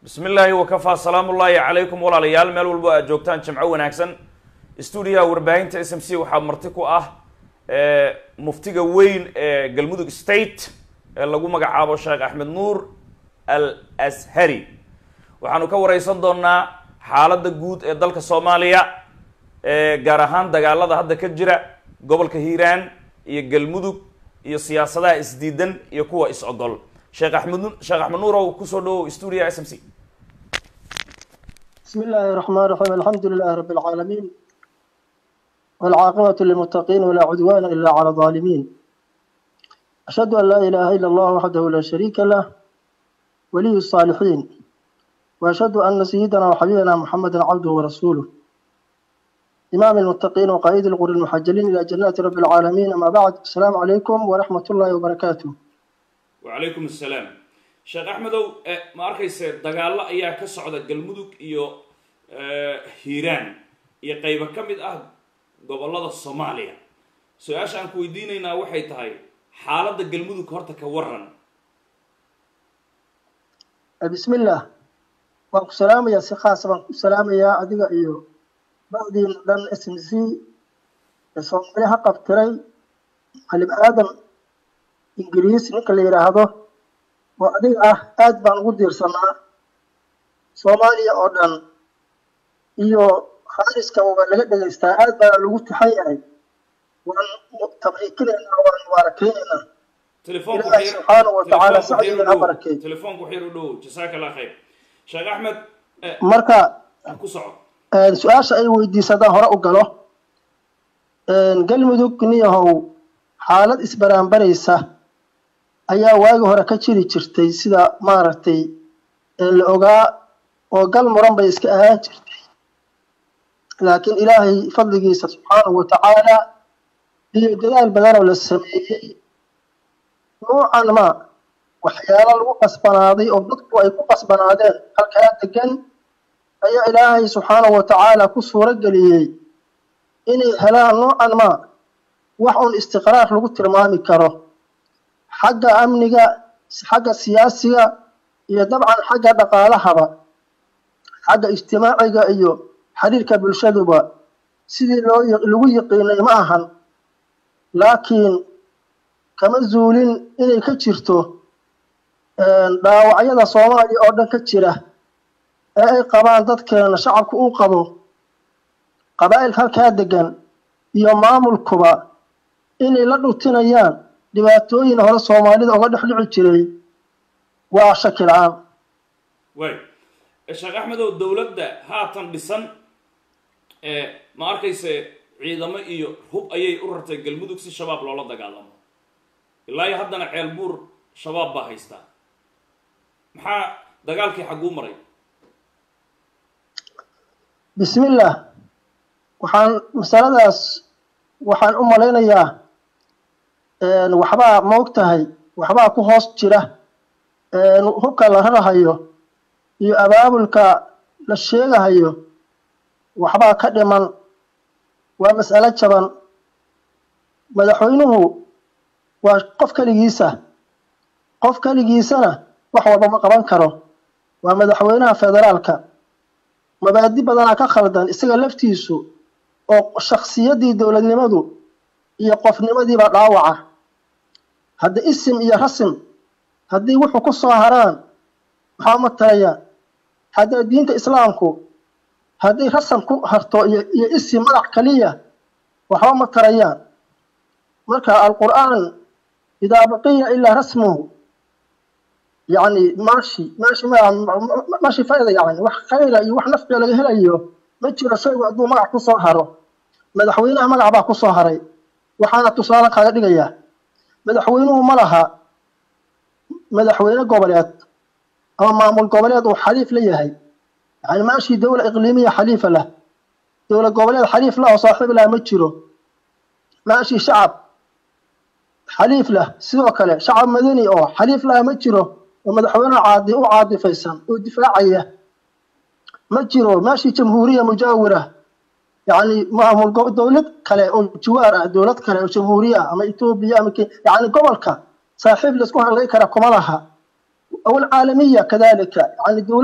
bismi illaahi wakafaa salaamu ullaahi calaykum walaalayaal meel walbo aad joogtaan jimco wanaagsan stuudiyaha warbaahinta s m c waxaa marti ku ah muftiga weyn ee galmudug state ee lagu magacaabo sheekh axmed nuur al ashari waxaanu ka wareysan doonaa xaaladda guud ee dalka soomaaliya gaar ahaan dagaalada hadda ka jira gobolka hiiraan iyo galmudug iyo siyaasadaha isdiidan iyo kuwa is-ogol sheekh axmed sheekh axmed nuurow kusoo dhawow stuudiyaha s m c بسم الله الرحمن الرحيم الحمد لله رب العالمين والعاقبة للمتقين ولا عدوان إلا على الظالمين أشهد أن لا إله إلا الله وحده لا شريك له ولي الصالحين وأشهد أن سيدنا وحبيبنا محمدا عبده ورسوله إمام المتقين وقائد الغر المحجلين إلى جنات رب العالمين أما بعد السلام عليكم ورحمة الله وبركاته wacalaykum assalaam sheekh axmedow ma arkayse dagaallo ayaa ka socda galmudug iyo hiiraan iyo qaybo ka mid ah gobollada soomaaliya su-aasha aan ku weydiinaynaa waxay tahay xaaladda galmudug horta ka waran بسم الله waan ku salaamayaa si khaasa baan ku salaamayaa adiga iyo bacdiina dhan s m c ee soomaali ha qabtiray macallim aadam ingiriis ninka la yidhaahdo oo adiga ah aad baan ugu diirsanaa soomaaliya oo dhan iyo haariska waa laga dhegaystaa aad baana lagu taxan yahay waan tabriikinaynaa waan mubaarakaynayna telefoonku ilaahay subxaanahu watacaala sacdigan ha barakeey telefoonku waxyar u dhow jasaaka allah khayr sheekh axmed marka ku soco su-aasha ay weydiisadaan hore u galo galmudug niyahow xaalad isbaraanbaraysa ayaa waagi hore ka jiri jirtay sida maaragtay la ogaa oo gal muran bay iska ahaan jirtay laakiin ilaahay fadligiisa subxaanahu watacaala iyo dadaal badanoo la sameeyey nuucan ma waxyaalo lagu qasbanaaday oo dadku ay ku qasbanaadeen halkaa degan ayaa ilaahay subxaanahu watacaala ku suuro geliyey inay helaan nuucan ma wax uun istiqraar lagu tilmaami karo xagga amniga xagga siyaasiga iyo dabcan xagga dhaqaalahaba xagga ijtimaaciga iyo xiriirka bulshaduba sidii loo lagu yiqiinay ma ahan laakiin kama zuulin inay ka jirto dhaawacyada soomaaliya oo dhan ka jira ee ay qabaan dadkeena shacabku uu qabo qabaa'ilka halkaa degan iyo maamulkuba inay la dhutinayaan dhibaatooyin hore soomaalida oga dhex dhici jiray waa shaki la-aan way sheekh axmedow dowladda haatan dhisan ma arkayse ciidamo iyo hub ayay u rartay galmudug si shabaab loola dagaalamo ilaa iyo haddana ceel buur shabaab baa haystaa maxaa dagaalkii xagguu maray bismillaah waxaan masaladaas waxaan u malaynayaa waxbaa maog tahay waxbaa ku hoos jira hubka la rarahayo iyo abaabulka la sheegahayo waxbaa ka dhiman waa mas'alo jaban madaxweynuhu waa qof keligiisa qof keligiisana wax walba ma qaban karo waa madaxweynaha federaalka mabaadi badanaa ka khaldan isaga laftiisu oo shaksiyaddii dowladnimadu iyo qofnimadiiba dhaawaca hadda isim iyo rasim haddii wuxuu ku soo haraan maxaa uma tarayaan hadda diinta islaamku hadday rasam ku harto iyo iyo isim magac kaliya waxba ma tarayaan marka alqur'aan idaa baqiya ilaa rasmuhu yacni maashi maashi maashi fayda yacni wax khayra iyo wax nafciga laga helayo ma jiro shaygu hadduu magac ku soo haro madaxweynaha magac baa ku soo haray waxaana tusaale kaaga dhigayaa madaxweynuhu ma laha madaxweyne goboleed ama maamul goboleed uu xaliif la yahay yani maashii dowla iqliimiya xaliifa lah dowla goboleed xaliif lah oo saaxiib lah ma jiro maashii shacab xaliif lah sidoo kale shacab madani oo xaliif lah ma jiro oo madaxweynaha caadi u caadifaysan oo difaacaya ma jiro maashii jamhuuriya mujaawira yani maamul dowlad kale oo jiwaar ah dowlad kale oo jamhuuriya ah ama etoobiya ama yani gobolka saaxiib laisku hadlay kara kuma laha aw alcaalamiya kadalika yani dowlad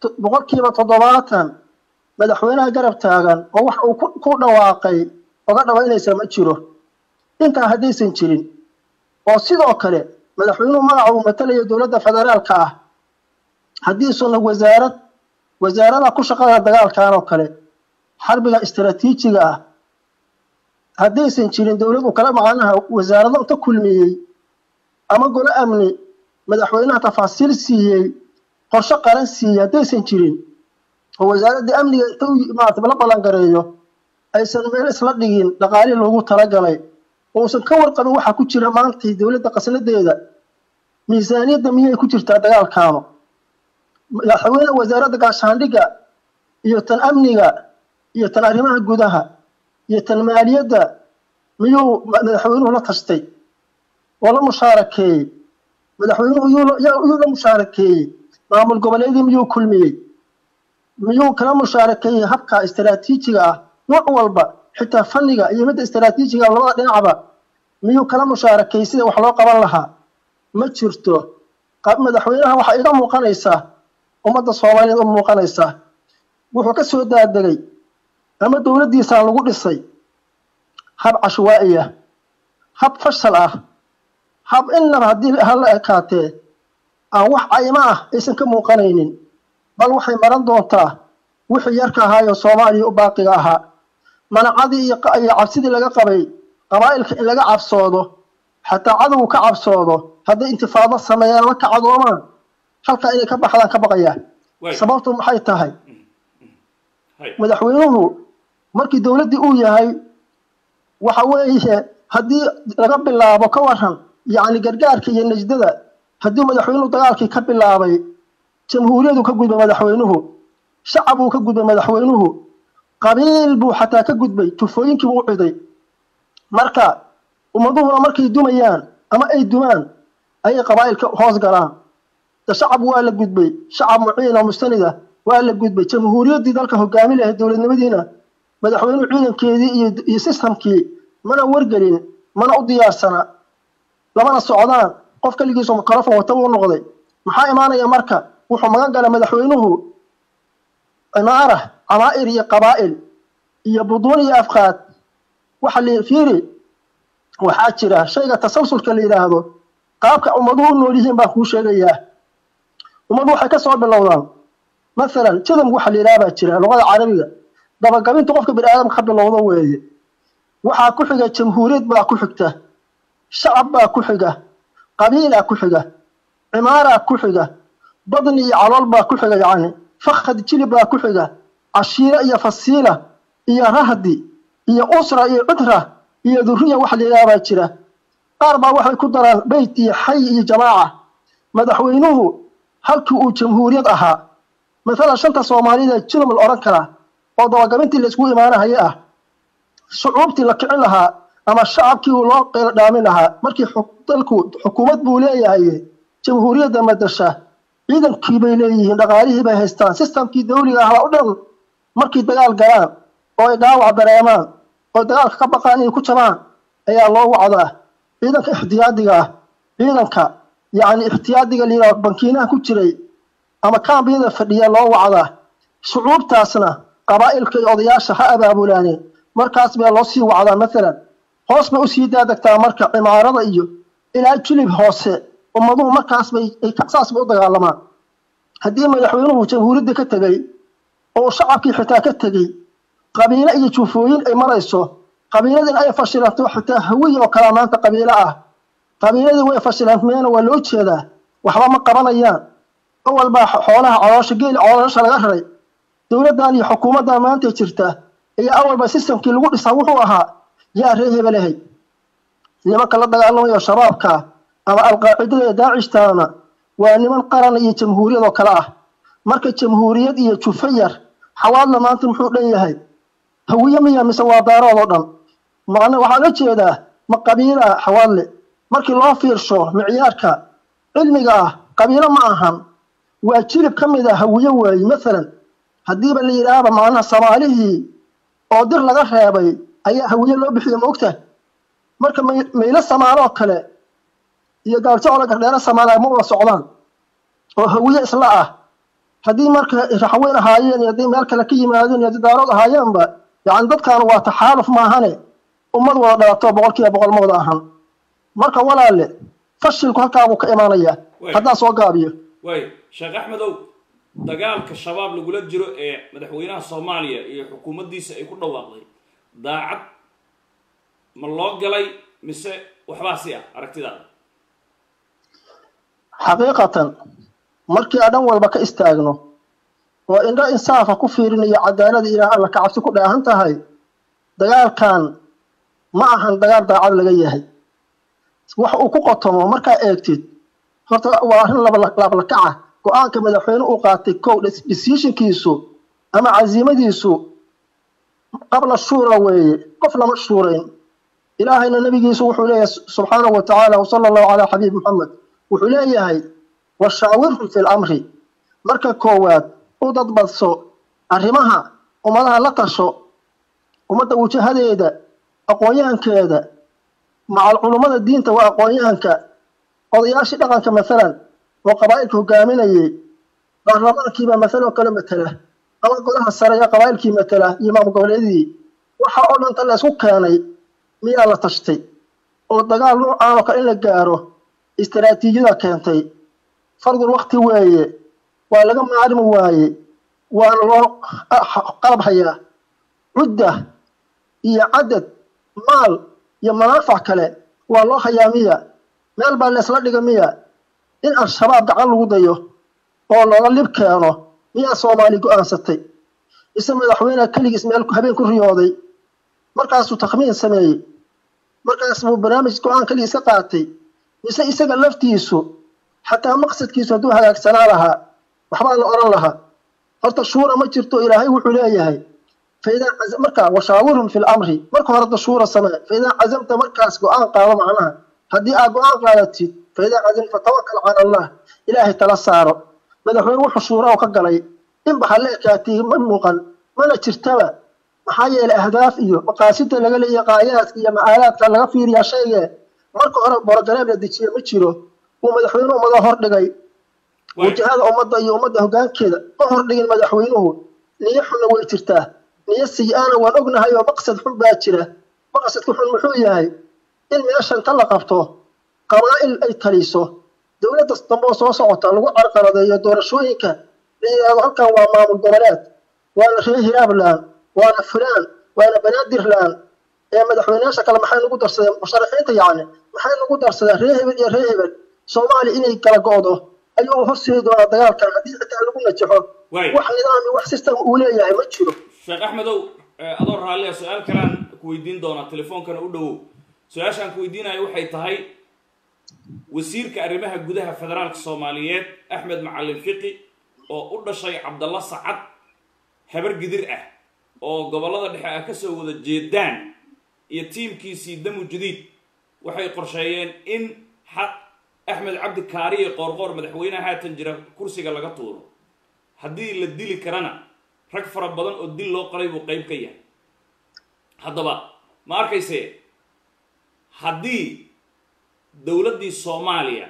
boqolkiiba toddobaatan madaxweynaha garab taagan oo wax uu ku dhawaaqay oga dhawaynaysa ma jiro intaa haddaysan jirin oo sidoo kale madaxweynuhu magaca uu matalaya dowladda federaalka ah haddiisuna wasaarad wasaarada ku shaqada dagaalkan oo kale xarbiga istaraatiijiga ah haddaysan jirin dowlad uu kala macanaha wasaarado inta kulmiyey ama golo amni madaxweynaha tafaasiil siiyey qorshe qaran siiyey haddaysan jirin oo wasaaradda amniga inta maarata la ballangareeyo aysan meel isla dhigin dhaqaalihii loogu talagalay uusan ka warqabin waxaa ku jira maantay dowladda qasnadeeda miisaaniyadda miyay ku jirtaa dagaalkaama madaxweyne wasaaradda gaashaandhigga iyo tan amniga iyo tan arrimaha gudaha iyo tan maaliyadda miyuu madaxweynuhu la tashtay oo la mushaarakeeyey madaxweynuhu yuu la mushaarakeeyey maamul goboleedii miyuu kulmiyey miyuu kala mushaarakeeyey habka istaraatiijiga ah nooc walba xitaa fanniga iyo midda istaraatiijiga labada dhinacba miyuu kala mushaarakeeyey sida wax loo qaban lahaa ma jirto madaxweynaha waxaa iga muuqanaysaa ummadda soomaaliyeed u muuqanaysaa wuxuu ka soo daadegay ama dowladdiisaa lagu dhisay hab cashwaa'i ah hab fashal ah hab innaba haddii hala ekaatee aan wax caymo ah aysan ka muuqanaynin bal waxay maran doontaa wixii yarka ahaayoo soomaaliya u baaqiga ahaa manacadii iyo cabsidii laga qabay qabaa'ilka in laga cabsoodo xataa cadowgu ka cabsoodo hadday intifaado sameeyaan la kacdoomaan halkaa inay ka baxdaan ka baqayaan sababtu maxay tahay madaxweynuhu markii dowladdii uu yahay waxa weeye haddii laga bilaabo ka waran yacni gargaarka iyo najdada haddii madaxweynuhu dagaalkii ka bilaabay jamhuuriyadu ka gudbay madaxweynuhu shacab buu ka gudbay madaxweynuhu qabiil buu xataa ka gudbay tufooyinkii buu u ciday marka ummaduhuna markay dumayaan ama ay dumaan ayay qabaa'ilka hoos galaan de shacab waa la gudbay shacab muciin oo mustanida waa la gudbay jamhuuriyaddii dalka hogaami lahayd dowladnimadiina madaxweynuhu ciidankeedii iyo sistamkii mana wargelin mana u diyaarsana lamana socdaan qof keligiisu mikrofon wata buu noqday maxaa imaanaya marka wuxuu magan galay madaxweynuhu cimaara camaa'ir iyo qabaa'il iyo buduun iyo afqaad waxa la fiiri waxaa jira shayga tasalsulka la yidhaahdo qaabka ummaduhu u nool yihiin baan kuu sheegayaa ummadu waxay ka soo bilowdaan masalan jadam waxa la yidhaha baa jira luqada carabiga dabagabintu qofka bini aadamka ka bilowdo weeye waxaa ku xiga jamhuuriyad baa ku xigta shacab baa ku xiga qabiilaa ku xiga cimaaraa ku xiga badni iyo calool baa ku xiga yacni fakhad jilib baa ku xiga cashiiro iyo fasiila iyo rahdi iyo usra iyo cudra iyo duriya waxa la yidhaha baa jira qaar baa waxay ku daraan beyt iyo xay iyo jamaaca madaxweynuhu halkii uu jamhuuriyad ahaa maalan shanta soomaaliyeed jilum la odhan karaa oo dabagabintii la isku imaanahaye ah shucuubtii la kicin lahaa ama shacabkii uu loo qeylo dhaamin lahaa markii dalku xukuumad buu leeyahay jamhuuriyadda madasha ciidankii bay leeyihiin dhaqaalihii bay haystaan sistamkii dawliga ahaa o dhan markay dagaal galaan oo ay dhaawac dareemaan oo dagaalka ka baqaan inay ku jabaan ayaa loo wacdaa ciidanka ixtiyaadiga ah ciidanka yacni ixtiyaadiga la yidhaho bankiinaha ku jiray ama kaambiyada fadhiya loo wacdaa shucuubtaasna qabaa'ilka iyo odayaasha ha abaabulaaneen markaas baa loo sii wacdaa maalan hoos bay usii daadegtaa marka cimaarada iyo ilaa jilib hoose ummaduhu markaas bay saas bay u dagaalamaan haddii madaxweynuhu jamhuuriyadda ka tegey oo shacabkii xitaa ka tegey qabiilo iyo juufooyin ay marayso qabiiladin ay fashilanto xitaa hawiy oo kalaa maanta qabiilo ah qabiiladii way fashilanmeena waa loo jeedaa waxba ma qabanayaan awal baa xoolaha caloosha geeli coloosha laga raray dowladdan iyo xukuumaddan maanta jirta iyo awalba sistamkii lagu dhisaa wuxuu ahaa yaa ree hebelahay nimanka la dagaalamayo shabaabka ama alqaacidada ee daacishtaana waa niman qaran iyo jamhuuriyad oo kale ah marka jamhuuriyad iyo jufayar xawaadla maanta muxuu dhan yahay hawiye miya mise waa daarood oo dhan macna waxaa la jeedaa ma qabiila xawaadle markii loo fiirsho micyaarka cilmiga ah qabiilo ma ahan waa jilib ka mid ah hawiye waaye maalan haddiiba la yidhaahba macnaha soomaalihii oo dir laga reebay ayaa hawiye loo bixiyo ma ogta marka maylo samaalo oo kale iyo gaaljacola gardheero samaala ma wada socdaan oo hawiye isla ah haddii marka raxweyn ahaayeen iyo haddii meel kale ka yimaadeen iyo haddii daarood ahaayeenba yacni dadkan waa taxaaluf maahane ummad wada dhalato boqol kiiba boqol ma wada ahan marka walaale fashilku halkaa buu ka imaanayaa Waay. haddaan soo gaabiyo waayo sheekh axmedow dagaalka shabaab lagula jiro ee madaxweynaha soomaaliya iyo xukuumaddiisa ay ku dhawaaqday daacad ma loo galay mise waxbaa si ah aragtidaada xaqiiqatan markii aan dhan walba ka istaagno oo indho insaafa ku fiirinayo cadaalada ilaah alla ka cabsi ku dheehan tahay dagaalkan ma ahan dagaal daacad laga yahay wax uu ku qotomo markaa eegtid horta waa arrin laablakaca go-aanka madaxweyne uu qaatay kow decisionkiisu ama casiimadiisu qabla shuura weeye qof lama shuurayn ilaahayna nabigiisu wuxuu leeyahay subxaanahu wa tacaala wasala allahu calaa xabiib muxamed wuxuu leeyahay washaawirhum fi lamri marka koowaad u dadbadso arrimaha ummadaha la tasho ummadda wajahadeeda aqoon-yahankeeda macal culummada diinta waa aqoon-yahanka odayaashii dhaqanka masalan oo qabaa'ilka hogaaminayay baarlamaankiibaa masaloo kale matela ama godaha sare ee qabaa'ilkii matela iyo maamul goboleedii waxa oo dhanta la isku keenay miyaa la tashtay oo dagaal nuucaan oo kale in la gaaro istaraatiijiyada keentay fardul wakti weeye waa laga maarmi waaye waana loo qalab hayaa cudda iyo cadad maal iyo manaafac kale waa loo hayaa miya meel baa laysla dhiga miya in al-shabaab gacan lagu dayo oo looga lib keeno miyaa soomaali go-aansatay ise madaxweyneha keligiis meel habeen ku riyooday markaasuu takhmiin sameeyey markaas buu barnaamij go-aan keligiis ka qaatay mise isaga laftiisu xataa maqsadkiisu hadduu hagaagsanaa lahaa waxbaa la odhan lahaa horta shuura ma jirto ilaahay wuxuu leeyahay faidaa markaa washaawirhum fi lamri marka hore da shuura samee faidaa cazamta markaas go-aan qaado macnaha haddii aad go-aan qaadatid faidaa cazam fatawakal cala allah ilaahay tala saaro madaxweyne wuxuu shuura ka galay inba ha la ekaatay ma muuqan mana jirtaba maxaa yeelay ahdaaf iyo maqaasida laga leeyahay qaayaadka iyo macaalaadka laga fiiriyaa shayge marka hore borogaraam la dejiye ma jiro uu madaxweynuhu ummada hordhigay wajahada ummadda iyo ummadda hoggaankeeda ma hordhigin madaxweynuhu niyo xunna way jirtaa niyo siyi-aana waan ognahay oo maqsad xun baa jira maqsadka xun muxuu yahay in meeshan ka la qabto qabaa'il ay taliso dowladda damboo soo socota lagu carqaladeeyo doorashooyinka la yidhaahdo halkan waa maamul goboleed waana reer hiraabland waana fulaan waana banaadirland ee madaxweyneyaasha kale maxay nagu darsadeen musharaxiinta yacni maxay nagu darsadeen reer hebel iyo reer hebel soomaaliya inay kala go'do ayuu horseedi doonaa dagaalkan haddii xitaa lagu najaxo wax nidaam iyo wax system uu leeyahay ma jiro sheekh axmedow adoo raallia su-aal kalaan ku weydiin doonaa telefoonkana u dhowow su-aashaan ku weydiinayo waxay tahay wasiirka arrimaha gudaha federaalka soomaaliyeed axmed macalin fiqi oo u dhashay cabdalla sacad habar gidir ah oo gobollada dhexe ah kasoo wada jeedaan iyo tiimkiisii damu jadiid waxay qorsheeyeen in axmed cabdi kaariye qoorqoor madaxweyneha haatan jira kursiga laga tuuro haddii la dili karana rag fara badan oo dil loo qalay buu qayb ka yahay haddaba ma arkayse haddii dowladdii soomaaliya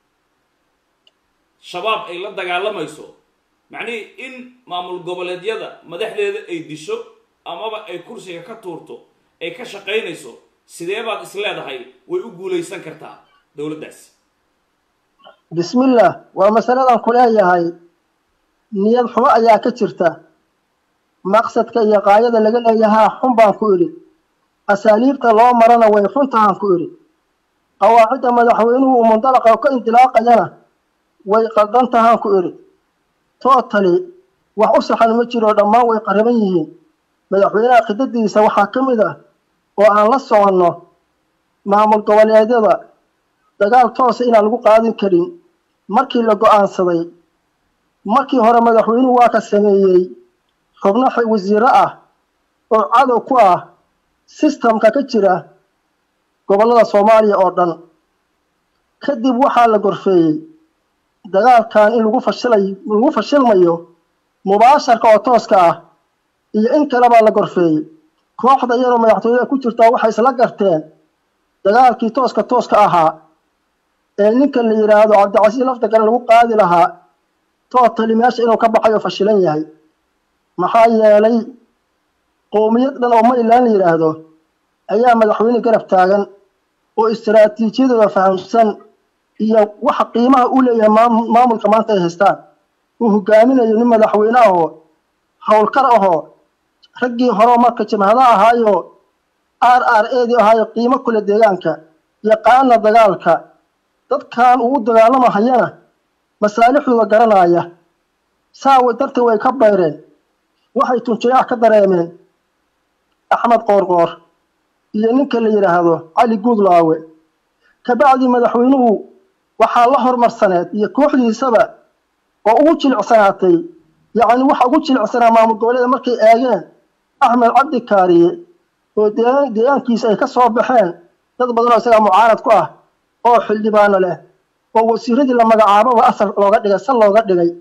shabaab ay la dagaalamayso macnihii in maamul goboleedyada madaxdeeda ay disho amaba ay kursiga ka tuurto ay ka shaqaynayso sidee baad is leedahay way u guulaysan kartaa dowladdaasi bismillah waa masaladan ku leeyahay niyad xumo ayaa ka jirta maqsadka iyo qaayada laga leeyahaa xun baan ku idhi asaaliibta loo marana way xuntahaan ku idhi qawaacidda madaxweynuhu uu mundalaqa ka indilaaqayana way qaldan tahaan ku idhi tootali wax u saxan ma jiro dhammaan way qariban yihiin madaxweynaha khidadiisa waxaa ka mid ah oo aan la soconno maamul goboleedyada dagaal toosa inaan lagu qaadin karin markii la go-aansaday markii hore madaxweynuhu waa ka sameeyey xubno wasiiro ah oo cadow ku ah sistamka ka jira gobollada soomaaliya oo dhan kadib waxaa la gorfeeyey dagaalkan in lagu fashilay lagu fashilmayo mubaasharka oo tooska ah iyo in kalebaa la gorfeeyey kooxda iyadoo madaxtooyada ku jirtaa waxay isla garteen dagaalkii tooska tooska ahaa ee ninka la yidhaahdo cabdicasiis lafdagale lagu qaadi lahaa tootali meesha inuu ka baxay oo fashilan yahay maxaa yeelay qowmiyad dhan oo mayland la yidhaahdo ayaa madaxweyne garab taagan oo istaraatiijiyadooda fahamsan iyo waxa qiimaha u leeyahay maamulka maanta ay haystaan uu hogaaminayo nin madaxweyne ahoo howlkar ahoo raggii hore marka jimhada ahaayo r r edi ahaayo qiimo kule deegaanka yaqaana dagaalka dadkan uu dagaalamahayana masaalixdooda garanaya saawa darteed way ka bayreen waxay tunjayaax ka dareemeen axmed qoorqoor iyo ninka la yidhaahdo cali guudlaawe kabacdii madaxweynuhu waxaa la hormarsaneed iyo kooxdiisaba oo ugu jilicsanaatay yacni waxa ugu jilicsanaa maamul goboleeda markay eegeen axmed cabdi kaariye oo deegaankiisa ay ka soo baxeen dad badan oo isagaa mucaarad ku ah oo xildhibaano leh oo wasiiradii la magacaababa asal looga dhigay sal looga dhigay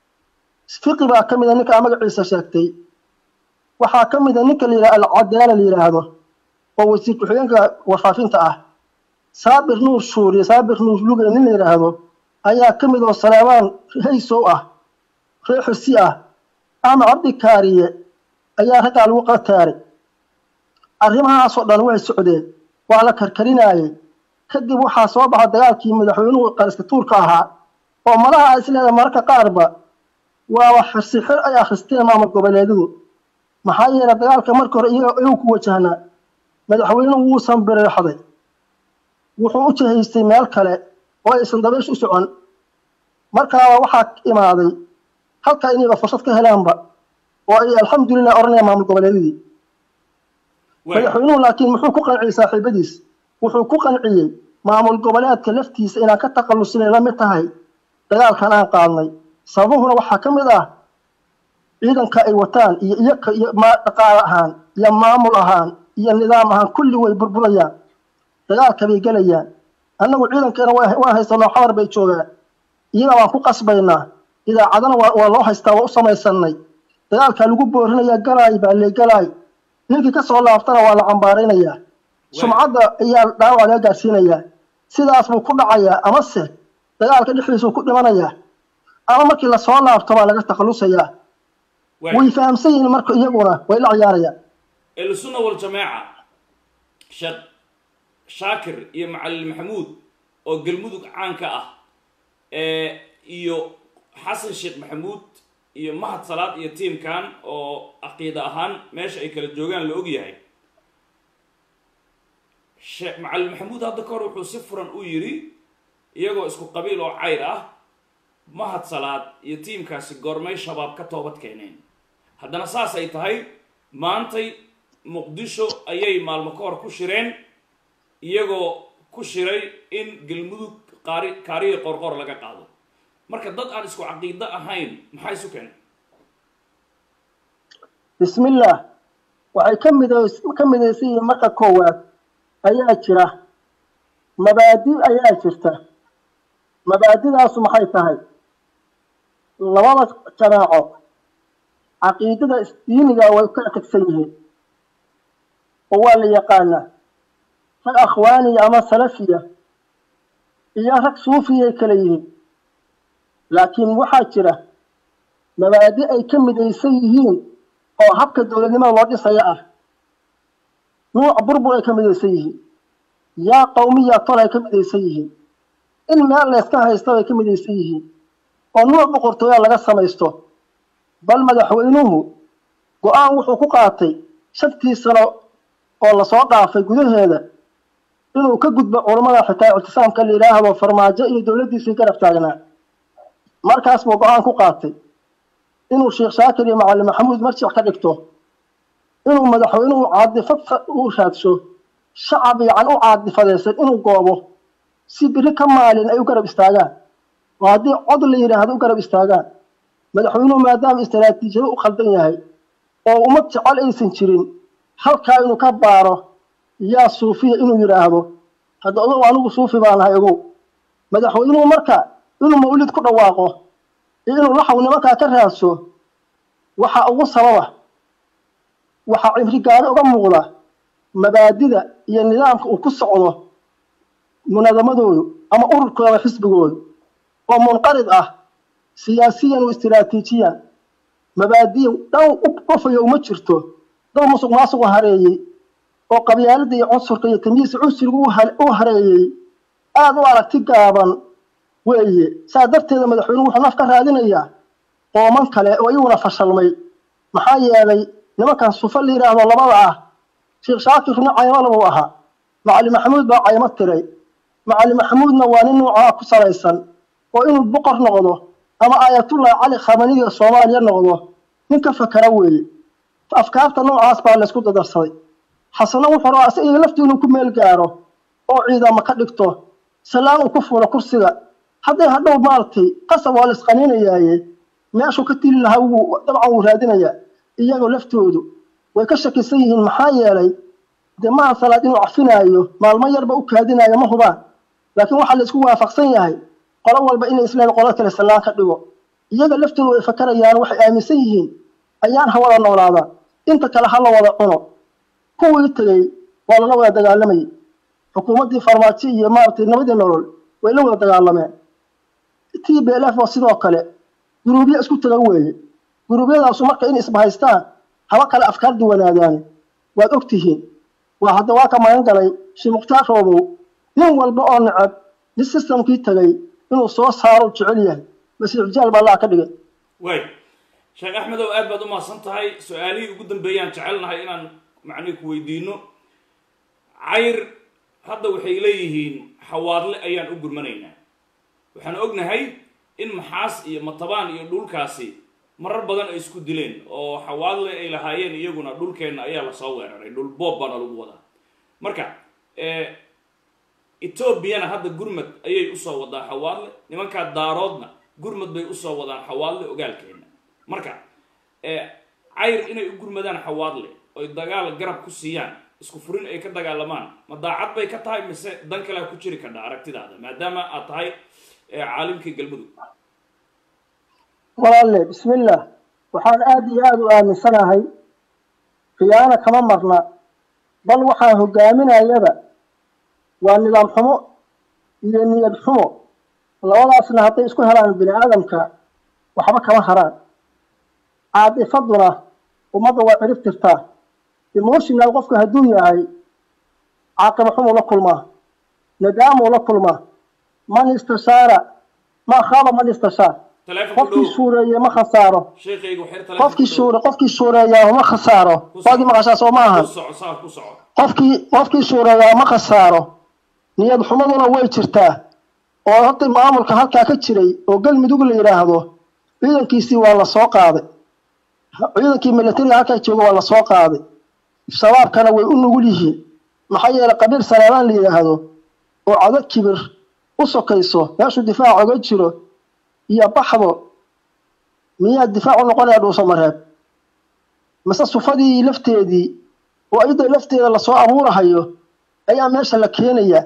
fiqi baa ka mida ninkaa magaciisa sheegtay waxaa ka mida ninka la yidhaha alcadaala la yidhaahdo oo wasiir ku-xigeenka warfaafinta ah saabir nuur shuuriye saabir nuur luge nin la yidhaahdo ayaa ka mid oo saleebaan haysow ah ree xusi ah axmed cabdi kaariye ayaa raggaa lagu qataaray arrimahaasoo dhan way socdeen waa la karkarinaayey kadib waxaa soo baxa dagaalkii madaxweynuhu qariska tuurka ahaa oo malaha isleeda mararka qaarba waaba xirsixir ay akhristeen maamul goboleedyadu maxaa yeelay dagaalka marka hore iyagu ku wajahnaa madaxweynuhu wuusan bireexday wuxuu u jihaystay meel kale oo aysan dabaysh u socon markaaba waxaa imaaday halkaa inayba fursad ka helaanba oo ay alxamdulilah odhanayaan maamul goboleedyadii madaxweynuhu laakiin muxuu ku qanciyey saaxiibadiis wuxuu ku qanciyey maamul goboleedka laftiisa inaan ka takhallusinay la mid tahay dagaalkan aan qaadnay sababuhuna waxaa ka mid ah ciidanka ay wataan iyo iyaka iyo dhaqaale ahaan iyo maamul ahaan iyo nidaam ahaan kulli way burburayaan dagaalka bay gelayaan annagu ciidankeena waan haysanoo xabar bay joogaan iyaga waan ku qasbaynaa idaacadana waa loo haystaa waa u samaysanay dagaalkaa lagu boorinayaa galaay baa lee galaay ninkii ka soo laaftana waa la cambaaraynayaa sumcadda ayaa dhaawac laga gaarsiinayaa sidaas buu ku dhacayaa amase dagaalka dhexdiisuu ku dhimanayaa ama markii lasoo laabto baa laga takhallusayaa way fahamsan yihiin marka iyaguna way la ciyaarayaan ahlusunna waljamaaca sheekh shaakir iyo macalin maxamuud oo galmudug caanka ah iyo xasan sheekh maxamuud iyo mahad salaad iyo tiimkan oo caqiida ahaan meesha ay kala joogaan la og yahay sheekh macalin maxamuud hadda ka hor wuxuu si furan u yidhi iyagoo isku qabiil oo cayr ah mahad salaad iyo tiimkaasi goormay shabaab ka toobad keeneen haddana saas ay tahay maantay muqdisho ayay maalmo ka hor ku shireen iyagoo ku shiray in galmudug qaari kaariya qorqor laga qaado marka dad aan isku caqiido ahayn maxaa isu keenay bismillaah waxay ka mid ka midaysan yihiin marka koowaad ayaa jira mabaadi ayaa jirta mabaadidaasu maxay tahay labada jamaaco caqiidada diiniga way kala tegsan yihiin oo waa la yaqaanaa rag akhwaaniya ama salafiya iyo rag suufiyay kala yihiin laakiin waxaa jira mabaadi ay ka midaysan yihiin oo habka dowladnimada loo dhisaya ah nuuc burbur ay ka midaysan yihiin yaa qawmiya tol ay ka midaysan yihiin in meel layska haysto ay ka midaysan yihiin oo nuuc boqortooyaa laga samaysto bal madaxweynuhu go-aan wuxuu ku qaatay shantii sano oo lasoo dhaafay gudaheeda inuu ka gudbo culammada xitaa ictisaamka la yidhaahdo farmaajo iyo dowladdiisii garab taagnaa markaas buu go-aan ku qaatay inuu sheekh shaakir iyo macalin maxamuud marjic ka dhigto inuu madaxweynuhu caadifad u raadsho shacab yacan u caadifadaysan inuu goobo si biri ka maalin ay u garab istaagaan oo haddii cod la yidhaahdo u garab istaagaan madaxweynuhu maadaama istaraatiijiyado u khaldan yahay oo ummad jecel aysan jirin halkaa inuu ka baaro yaa suufiya inuu yidhaahdo hadda ogow anigu suufi baa nahay ogow madaxweynuhu marka inuu mawlid ku dhawaaqo iyo inuu laxaw nimankaa ka raadso waxa ugu sababa waxaa cimrigaari uga muuqda mabaadida iyo nidaamka uu ku socdo munadamadoodu ama ururkooda xisbigoodu oo munqarid ah siyaasiyan wa istiraatiijiyan mabaadiin dhan u qofayo uma jirto dad musuq maasuqu hareeyey oo qabyaalada iyo cunsurka iyo tamyiisa cunsuriga u hareeyey aada u aragti gaaban weeye saa darteeda madaxweynuhu wuxuu naf ka raadinayaa qooman kale oo iyaguna fashalmay maxaa yeelay nimankan sufa la yidhaahdo labada ah sheekh shaakirna caymo labuu ahaa macali maxamuud baa caymo tiray macali maxamuudna waa nin nuucaa ku salaysan oo inuu boqor noqdo ama aayatullah cali khamaniga soomaaliya noqdo nin ka fakara weeye afkaarta noocaas baa laysku dadarsaday xasano wuxuu rabaa isaga laftii inuu ku meel gaaro oo ciidamo ka dhigto salaan uu ku fuulo kursiga hadday hadhow maaragtay qasab waa la isqaninayaaye meeshuu ka tili lahaa wuu dabcan wuu raadinayaa iyagoo laftoodu way ka shakisan yihiin maxaa yeelay dee maha salaad inuu cafinaayo maalmo yarba u kaadinaayo ma hubaan laakiin waxaa la isku waafaqsan yahay qolo walba inay isleen qolo kale sallaan ka dhigo iyaga laftoodu way fakarayaan waxay aaminsan yihiin ayaan ha wada noolaadaan inta kale ha la wada cuno kuwii tegey waa lala wada dagaalamayay xukuumaddii farmaajo iyo maaragtay nabadii nolol way la wada dagaalameen t b l f oo sidoo kale guruubyo isku taga weeye guruubyadaasu marka in isbahaystaan haba kale afkaar duwanaadaani waad og tihiin waa hadda waa ka magan galay shii mukhtaar roobow nin walba oo necab nin systemkii tegay inuu soo saaro jecel yahay masiix jaal baa laa ka dhigay waay sheekh axmedow aad baad u mahadsan tahay su-aalihii ugu dambeeyaan jecelnahay inaan macnihi ku weydiino cayr hadda waxay leeyihiin xawaadle ayaan u gurmanaynaa waxaan ognahay in maxaas iyo matabaan iyo dhulkaasi marar badan ay isku dileen oo xawaadle ay lahaayeen iyaguna dhulkeenna ayaa lasoo weeraray dhul boob baana lagu wadaa marka etoobiyana hadda gurmad ayay usoo wadaa xawaadle nimankaa daaroodna gurmad bay usoo wadaan xawaadle ogaalkeenna marka cayr inay u gurmadaan xawaadle oy dagaal garab ku siiyaan isku furin ay ka dagaalamaan ma daacad bay ka tahay mise dan kalea ku jiri kadha aragtidaada maadaama aad tahay caalimkii galmudug walaalle bismillah waxaan aada iyo aada u aaminsanahay khiyaano kama marna bal waxaan hogaaminayaba waa nidaam xumo iyo niyad xumo labadaasna hadday isku helaan bini aadamka waxba kama haraan caadifaduna ummadda waa cirib tirtaa emotional qofku hadduu yahay caaqiba xumuu la kulmaa nadaamuu la kulmaa man istashaara ma khaaba man istashaar qofkii shuureeye ma khasaaro qofkii shuure qofkii shuureeyaa ma khasaaro waadii maqashaa soo ma ahan qofkii qofkii shuureeyaa ma khasaaro niyad xumaduna way jirtaa oo hadda maamulka halkaa ka jiray oo galmudug la yidhaahdo ciidankiisii waa la soo qaaday ciidankii militariga halkaa jooga waa la soo qaaday shabaabkana way u nugul yihiin maxaa yeelay qabiil saleebaan la yidhaahdo oo cado kibir u sokayso meeshuu difaac oga jiro iyo baxdo miyaa difaac u noqonaya dhuuso mareeb mise sufadii lafteedii oo iyada lafteeda lasoo abuurahayo ayaa meesha la keenaya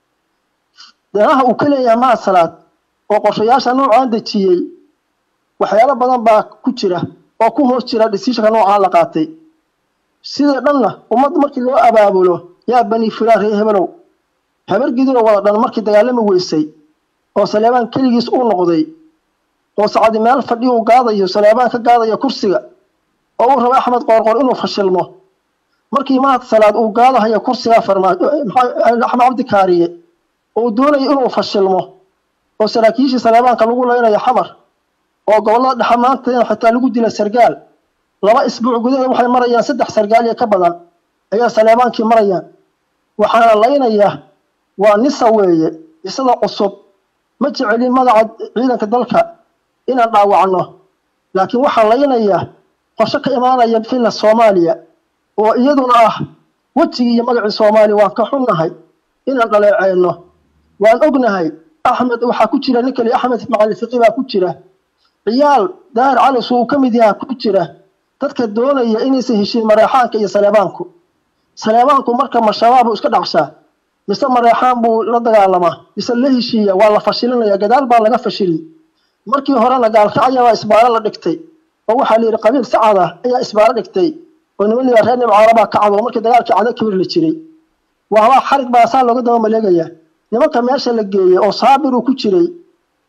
danaha uu ka leeyahay maasalaad oo qorshayaasha noocaan dejiyey waxyaalo badan baa ku jira oo ku hoos jira dhisiishanka noocaan la qaatay sida dhanna ummadda markii loo abaabulo yaa bani fulaan ree hebelow habargidiro wada dhan markii dagaalami weysay oo saleebaan keligiis uu noqday oo sacadi meel fadhi uu gaadayo saleebaan ka gaadayo kursiga oo uu rabo axmed qoorqoor inuu fashilmo markii mahad salaad uu gaadahayo kursiga farmaajo axmed cabdi kaariye uu doonayo inuu fashilmo oo saraakiishii saleebaanka lagu leynayo xamar oo gobollada dhexe maanteena xitaa lagu dila sargaal laba isbuuc gudaheed waxay marayaan saddex sargaal iyo ka badan ayaa saleebaankii marayaan waxaana laynaya waa nisa weeye isada cusub ma jecelin magaca ciidanka dalka inaan dhaawacno laakiin waxaa laynaya qorshe ka imaanaya finland soomaaliya oo iyaduna ah wejigii iyo magacii soomaaliya waan ka xunnahay inaan dhaleeceyno waan ognahay axmed waxaa ku jira nin kale axmed macali fiqi baa ku jira ciyaal daahir calis uu ka mid yaha ku jira dadka doonaya inaysan heshiin mareexaanka iyo saleebaanku saleebaanku marka ma shabaabu iska dhacshaa mise mareexaan buu la dagaalamaa mise la heshiiya waa la fashilinaya gadaal baa laga fashili markii horena gaalkacya baa isbaaro la dhigtay oo waxaa la yidhi qabiil sacad ah ayaa isbaaro dhigtay oo niman liyaa reer nimcaala baa kacdo markii dagaalkii cada kibir la jiray waabaa xarig baa saa looga daba maleegaya nimanka meesha la geeyey oo saabir uu ku jiray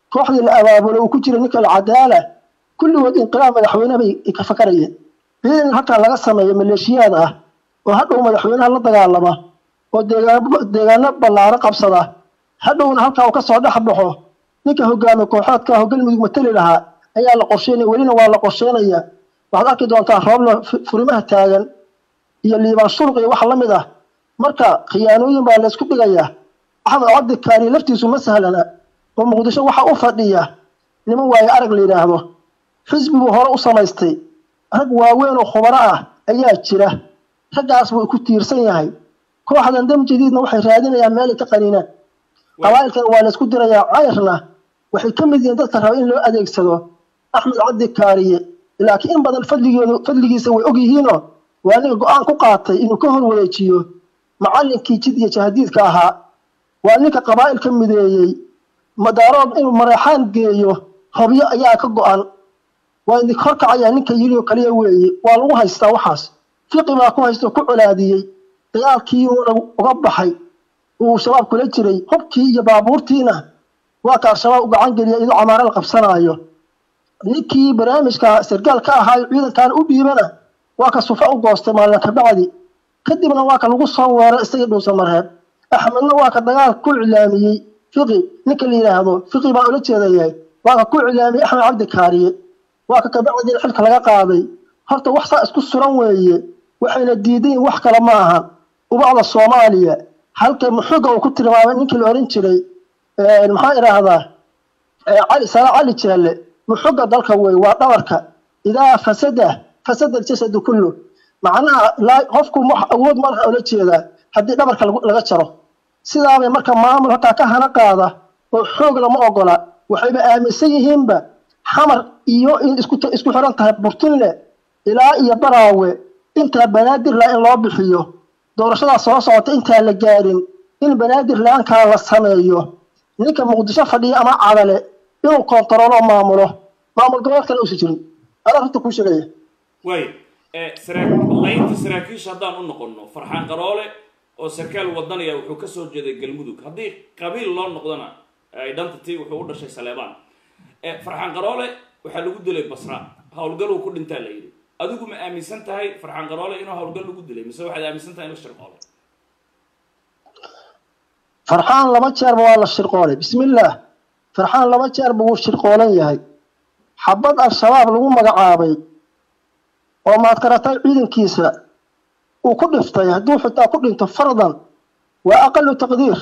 kooxdii la abaabulay uu ku jiray ninka alcadaala kulligood inqilaab madaxweyne bay ka fakarayeen ciidan halkaa laga sameeyo maleeshiyaad ah oo hadhow madaxweynaha la dagaalama oo deegaano ballaaro qabsada hadhowna halkaa uu kasoo dhex baxo ninka hogaamiye kooxoodka ah oo galmudug matali lahaa ayaa la qorsheynaya welina waa la qorsheynaya waxaad arki doontaa roobla furimaha taagan iyo liibaan shurq iyo wax la mid ah marka khiyaanooyin baa laysku dhigayaa axmed cabdi kaari laftiisu ma sahlana oo muqdisho waxa u fadhiya niman waaye arag la yidhaahdo xisbiguu hore u samaystay rag waaweyn oo khubaro ah ayaa jira raggaas buu ku tiirsan yahay kooxdan dam jadiidna waxay raadinayaan meelay ka qaniinaan qabaa'ilkan waa laysku dirayaa cayrna waxay ka mid yihiin dadka raba in loo adeegsado axmed cabdi kaariye laakiin in badan fadligeedu fadligiisa way og yihiinoo waa ninka go-aan ku qaatay inuu ka hor wareejiyo macallinkii jid iyo jahadiidka ahaa waa ninka qabaa'ilka mideeyey madaarood inuu mareexaan geeyo hobyo ayaa ka go-an waa idinka horkacayaa ninka yidhi oo kaliya weeye waa lagu haystaa waxaas fiqi baa ku haysta oo ku colaadiyey dagaalkii uuna uga baxay uu shabaab kula jiray hubkii iyo baabuurtiina waa ka al-shabaab u gacan geliya idoo camaaro la qabsanaayo ninkii barnaamijka sargaal ka ahaayo ciidankan u dhiibana waa ka sufa u goostay maalin kabacdi kadibna waa ka lagu soo weeray isagii dhuusa mareeb axmedna waa ka dagaal ku iclaamiyey fiqi ninka la yidhaahdo fiqi baa ula jeedayahay waa ka ku iclaamiyey axmed cabdi kaariye waa ka kabacdiina xilka laga qaaday horta wax saa isku suran weeye waxayna diidayin wax kale ma ahan ubacda soomaaliya halka muxuga uu ku tilmaamay ninkii la oran jiray maxaa idhaahdaa cali sala cali jeelle muxuga dalka wey waa dhabarka idaa fasada fasada aljasadu kullu macnaha qofku awood malaha ola jeedaa haddii dhabarka laga jaro sidaabay marka maamul halkaa ka hana qaada oo xoog lama ogola waxayba aaminsan yihiinba xamar iyo in isku xiran tahay burtinle ilaa iyo baraawe intaa banaadir la in loo bixiyo doorashadaa soo socota intaan la gaarin in banaadir la-aankaa la sameeyo ninka muqdisho fadhiya ama cadale inuu koontaroolo maamulo maamul goboleedkana uusa jirin adaa horta kuu sheegaya waay laynta saraakiisha haddaan u noqono farxaan qaroole oo sarkaal wadanaya wuxuu kasoo jeeday galmudug haddii qabiil loo noqdona identity wuxuu u dhashay saleebaan farxaan qaroole waxaa lagu dilay basra howlgaluu ku dhintaa la yidhi adigu ma aaminsan tahay farxaan qaroole inuu howlgal lagu dilay mise waxaad aaminsan tahay in la shirqoolay farxaan laba jeerba waa la shirqoolay bismillaah farxaan laba jeerba wuu shirqoolan yahay xabad al-shabaab lagu magacaabay oo maad karatay ciidankiisa uu ku dhiftay hadduu xitaa ku dhinto fardan waa aqalu taqdiir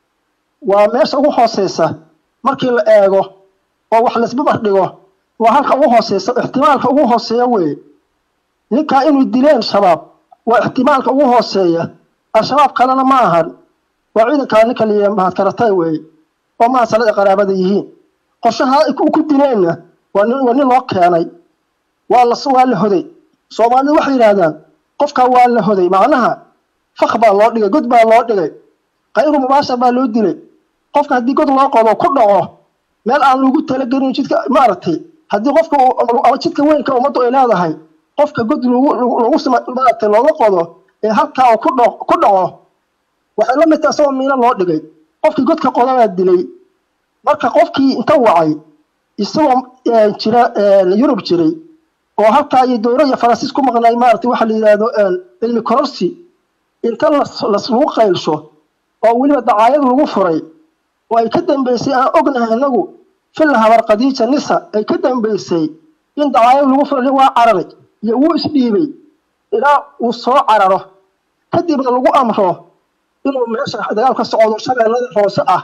waa meesha ugu hooseysa markii la eego oo wax laisbabar dhigo waa halka ugu hooseysa ixtimaalka ugu hooseeya weeye ninkaa inuu dileen shabaab waa ixtimaalka ugu hooseeya al-shabaab kalena ma ahan waa ciidankaa ninka la mahad karatay weeye oo maasalada qaraabada yihiin qorshaha ku dileenna waa nin waa nin loo keenay waa la waa la hoday soomaalida waxay yidhaahdaan qofkaa waa la hoday macnaha fak baa loo dhigay god baa loo dhigay kayru mubaashar baa loo dilay qofka haddii god loo qodo ku dhaco meel aan lagu talagelin jidka maaragtay haddii qofka ama jidka weynka ummaddu ay leedahay qofka god lagu lagu maaragtay looga qodo ee halkaa uu ku dho ku dhaco waxay la mid tahay isagoo miino loo dhigay qofkii godka qodanaa dilay marka qofkii inta wacay isagoo jira yurub jiray oo halkaa iyo dowra iyo faransiis ku maqnay maaragtay waxa la yidhaahdo cilmi kororsi inta laslagu qaylsho oo weliba dacaayad lagu furay oo ay ka dambeysay aan ognahay inagu filla habar khadiija nisa ay ka dambeysay in dacaayad lagu furay waa cararay iyo wuu isdhiibay ilaa uu soo cararo kadibna lagu amro inuu meesha dagaal ka socdo shabeellada hoose ah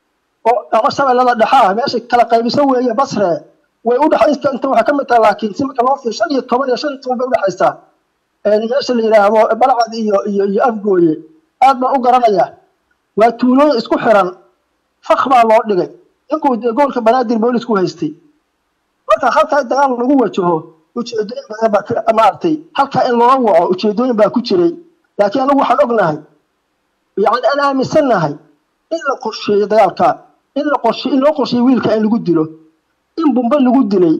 oo ama shabeellada dhexe ah meesha kala qaybiso weeye basre way u dhexaysa inta waxay ka mid tahay laakiin si marka loo fiir shan iyo toban iyo shan iyo toban bay udhexaysaa meesha la yidhaahdo balcad iyo iyo iyo afgooye aad baan u garanayaa waa tuulooyin isku xiran fak baa loo dhigay inkuu dee gobolka banaadir boolisku haystay marka halkaa dagaal lagu wajaho ujeedooyin badan baa maaragtay halkaa in loo waco ujeedooyin baa ku jiray laakiin anagu waxaan ognahay yani aan aaminsannahay in la qorsheeyo dagaalka in la qorshe in loo qorsheeyo wiilka in lagu dilo in bumbe lagu dilay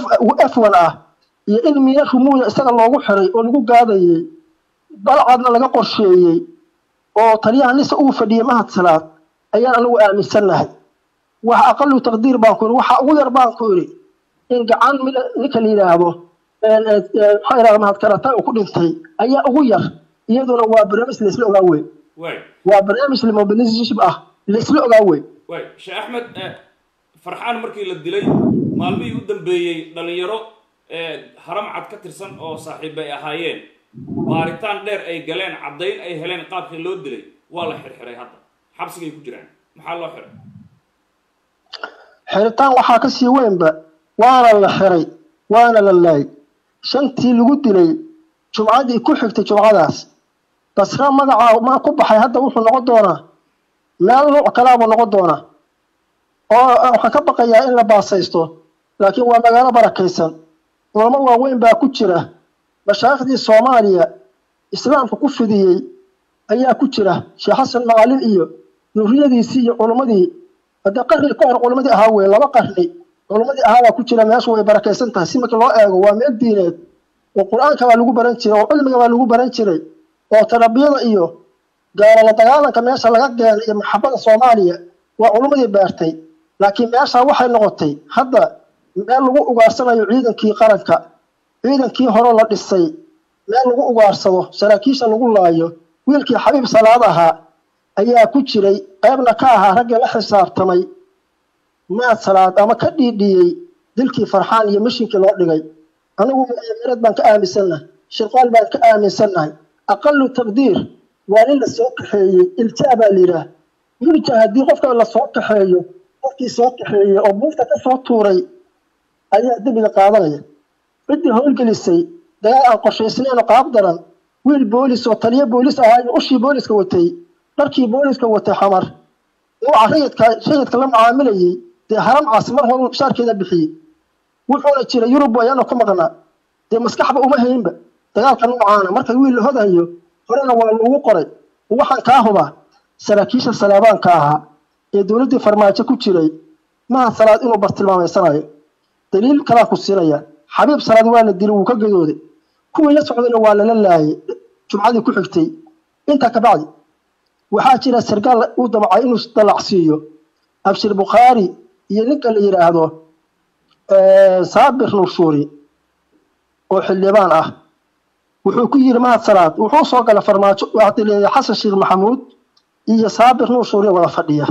f one ah iyo in miya rumuuda isaga loogu xiray oo lagu gaadayey balcadna laga qorsheeyey oo taliyaha nisa uu fadhiyey mahadsalaad ayaan anagu aaminsannahay wax aqalu taqdiir baan ku yidhi waxa ugu yar baan ku yidhi in gacan mid- ninka la yidhaahdo een, ee, ee, maxaa yidhahda mahadkarata uu ku dhintay ayaa ugu yar iyaduna waa barnaamij laisla ogaa wey waay waa barnaamij mobilization ah laisla ogaa wey waay sheekh axmed eh, farxaan markii la dilay maalmihii u dambeeyey dhalinyaro eh, haram cad ka tirsan oo saaxiib ay ahaayeen baaritaan dheer ay galeen caddayn ay heleen qaabkii loo dilay waa la xirxiray hadda xabsigay ku jiraan maxaa loo xiray xiritaan waxaa ka sii weynba waana la xiray waana la laayay shantii lagu dilay jumcadii ku xigtay jumcadaas basra magacaa ma ku baxay hadda wuxuu noqon doonaa meel nooc kalaabuu noqon doonaa oo waxaan ka baqayaa in la baasaysto laakiin waa magaalo barakaysan culamo waaweyn baa ku jira mashaayikhdii soomaaliya islaamka ku fidiyey ayaa ku jira sheekh xasan macalin iyo duriyadiisii iyo culimmadii hadda qarni ka hor culimmadii ahaa weye laba qarni culimmadii ahaa baa ku jira meeshu way barakaysan tahay si markii loo eego waa meel diineed oo qur-aanka baa lagu baran jiray oo cilmiga baa lagu baran jiray oo tarbiyada iyo gaalo la dagaalanka meesha laga keenay iyo maxabada soomaaliya waa culimmadii beertay laakiin meesha waxay noqotay hadda meel lagu ugaarsanayo ciidankii qaranka ciidankii hore la dhisay meel lagu ugaarsado saraakiisha lagu laayo wiilkii xabiib salaad ahaa ayaa ku jiray qaybna ka ahaa raggii la xisaabtamay maad salaad ama ka dhiidhiyey dilkii farxaan iyo mishinkii loo dhigay anigu mu'aamarad baan ka aaminsannahay shirqaal baan ka aaminsannahay aqalu taqdiir waa nin la soo kaxeeyey iljaa baa la yidhaah wiilka haddii qofka la soo kaxeeyo qofkii soo kaxeeyey oo buufta ka soo tuuray ayaa dembiga qaadanaya ciddii howlgelisay dagaal aan qorshaysnayn oo qaab daran wiil boolis oo taliyo boolis ahaa iyo ushii booliska watay dharkii booliska watay xamar nuuca rayidka rayidka la mucaamilayey dee haram caasi mar hore shaarkeeda bixiyey wuxuuna jira yurub ayaana ku maqnaa dee maskaxba uma haynba dagaalka noocaana marka wiil la hodayo horena waa lagu qoray waxaan kaa hubaa saraakiisha salaabaanka ahaa ee dowladdii farmaajo ku jiray maha salaad inuu bartilmaameysanayo daliil kalaan ku siinaya xabiib salaad waa la dilay wuu ka gadooday kuwii la socdayna waa lala laayay jumcadii ku xigtay intaa kabacdi waxaa jira sargaal uu damcay inuu dalacsiiyo abshir bukhaari iyo ninka la yidhaahdo saabir nurshuuri oo xildhibaan ah wuxuu ku yidhi mahad salaad wuxuu soo galay farmaajo waxaa leeyahay xasan sheekh maxamuud iyo saabir nurshuuri wada fadhiya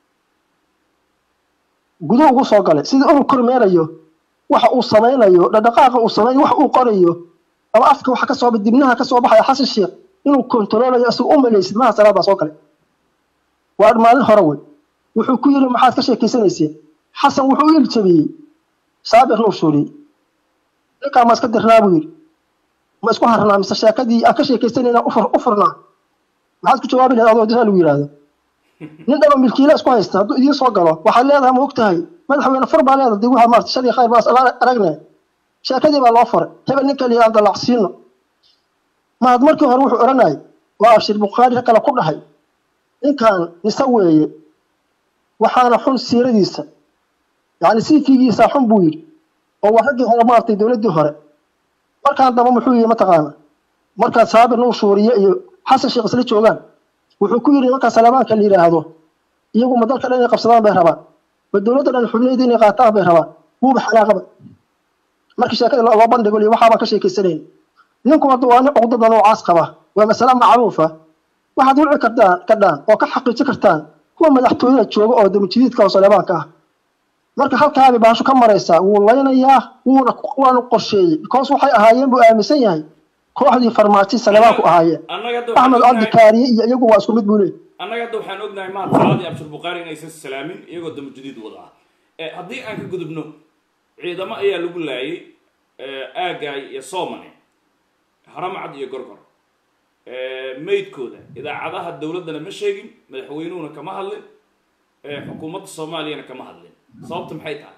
guduhu ugu soo galay sidii inuu kormeerayo waxa uu samaynayo dhaqdhaqaaqa uu samaynayo wax uu qorayo ama afka waxa ka soo dibnaha ka soo baxaya xasan sheekh inuu kontaroolayo isagu u malaysid mahad salaad baa soo galay waa maalin hore wey wuxuu ku yidhi maxaad ka sheekeysanayseen xasan wuxuu u iljabiyey saabir nurshuuri ninkaa ma iska dirnaa buu yidhi ma isku harnaa mise sheekadii aan ka sheekaysanayna u furnaa maxaad ku jawaabi lahayd adoo disaa lagu yidhaahdo nin dhaba milkiila isku haysta hadduu idiin soo galo waxaad leedahay ma og tahay madaxweyne fur baa leedahay dib waxaa maarta shadii khayr baas aragne sheekadii baa loo furay hebel ninka la yidhahdo dalacsiino mahad markii hore wuxuu odhanayay waa abshir bukhaari kale ku dhahay ninkan nise weeye waxaana xun siiradiisa yacni siifigiisa xun buu yidhi oo waa raggii hore maartay dowladdii hore markaan damba muxuu yihi mataqaana markaa saabir nuu shuuriye iyo xasan sheekh isla joogaan wuxuu ku yidhi markaa salaabaanka la yidhaahdo iyagu ma dalka dhan inay qabsadaan bay rabaan ma dowladda dhan xubnayda inay qaataan bay rabaan wuuba xanaaqaba markii sheekada loo bandhigo liyo waxaabaan ka sheekaysanayn ninku hadda waa nin cuqdada noocaas qaba waa masale macruufa waxaad wici kartaan kadhaan oo ka xaqiijin kartaan kuwa madaxtooyada jooga oo damajidiidka oo salaabaanka ah marka halkaabay baasho ka maraysaa wuu laynayaa wuuna waanu qorsheeyey because waxay ahaayeen buu aaminsan yahay kooxdii farmaajo saleebaan ku ahaayeen axmed cabdi kaariye iyo iyagu waa isku mid buu leey annaga hadda waxaan ognahay mahad salaad iyo abshir bukhaari inaysan salaamin iyagoo damajadiid wada ah haddii aan ka gudubno ciidamo ayaa lagu laayay aagaay iyo soomane haramcad iyo gorgor maydkooda idaacadaha dowladdana ma sheegin madaxweynuhuna kama hadlin xukuumadda soomaaliyana kama hadlin sababta maxay tahay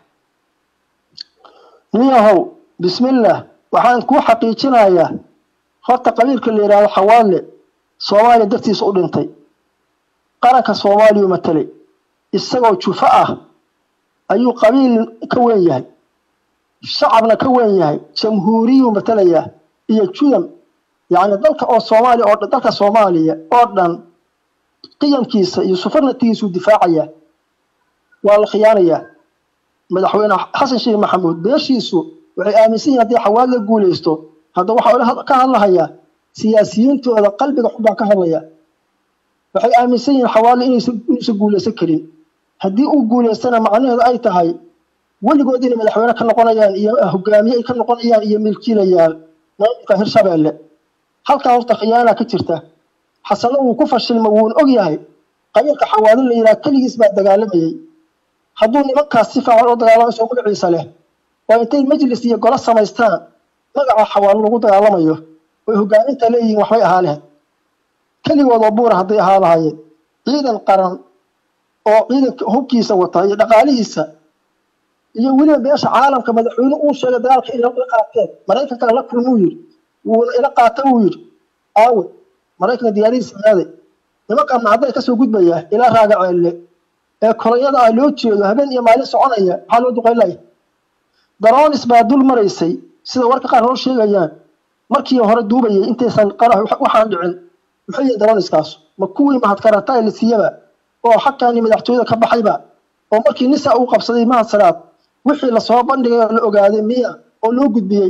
niyahow bismillah waxaan kuu xaqiijinayaa horta qabiilka la yidhaahdo xawaadle soomaaliya dartiisa u dhintay qaranka soomaaliya matelay isagoo jufo ah ayuu qabiil ka weyn yahay shacabna ka weyn yahay jamhuuriyuu matelayaa iyo judam yacni dalka oo soomaaliya oo dalka soomaaliya oo dhan qiyamkiisa iyo sufarnatigiisuu difaacayaa waa la khiyaanayaa madaxweyne xasan sheekh maxamuud beeshiisu waxay aaminsan yihin haddii xawaad la guulaysto hadda waxaa ka hadlahayaa siyaasiyiintooda qalbiga xun baan ka hadlaya waxay aaminsan yihiin xawaadle inuusan guulaysan karin haddii uu guulaystana macnaheedu ay tahay weligood inay madaxweyne ka noqonayaan iyo hogaamiye ay ka noqonayaan iyo milkiilayaal maamulka hirshabeelle halkaa horta khiyaana ka jirta xasanna wuu ku fashilma wuuna og yahay qabiilka xawaadle la yidhaha keligiis baa dagaalamayey hadduu nimankaas si fiican oo dagaalamayso magaciisa leh waa intay majlis iyo golo samaystaan magaca xawaalo lagu dagaalamayo oy hogaaminta leeyihiin waxbay ahaa leh keligood oo buura hadday ahaa lahaayeen ciidan qaran oo ciidanka hubkiisa wata iyo dhaqaalihiisa iyo weliba beesha caalamka madaxweyne uu sheegay dagaalka inay ila qaateen maraykanka la kulmuu yidhi wuuna ila qaata wuu yidhi aawe maraykanka diyaaradiisa aaday nimankan macday kasoo gudbaya ilaa raaga ceelle ee kolonyada ah loo jeedo habeen iyo maalin soconaya maxaa loo duqaylaya daroonis baa dul maraysay sida warka qaar noo sheegayaan markii hore duubayay intaysan qarax waxaan dhicin muxuu yihi daroniskaas ma kuwii mahadkarata la siiyaba oo xagkani madaxtooyada ka baxayba oo markii nisa uu qabsaday mahad salaad wixii lasoo bandhigay oo la ogaaday miya oo loo gudbiyey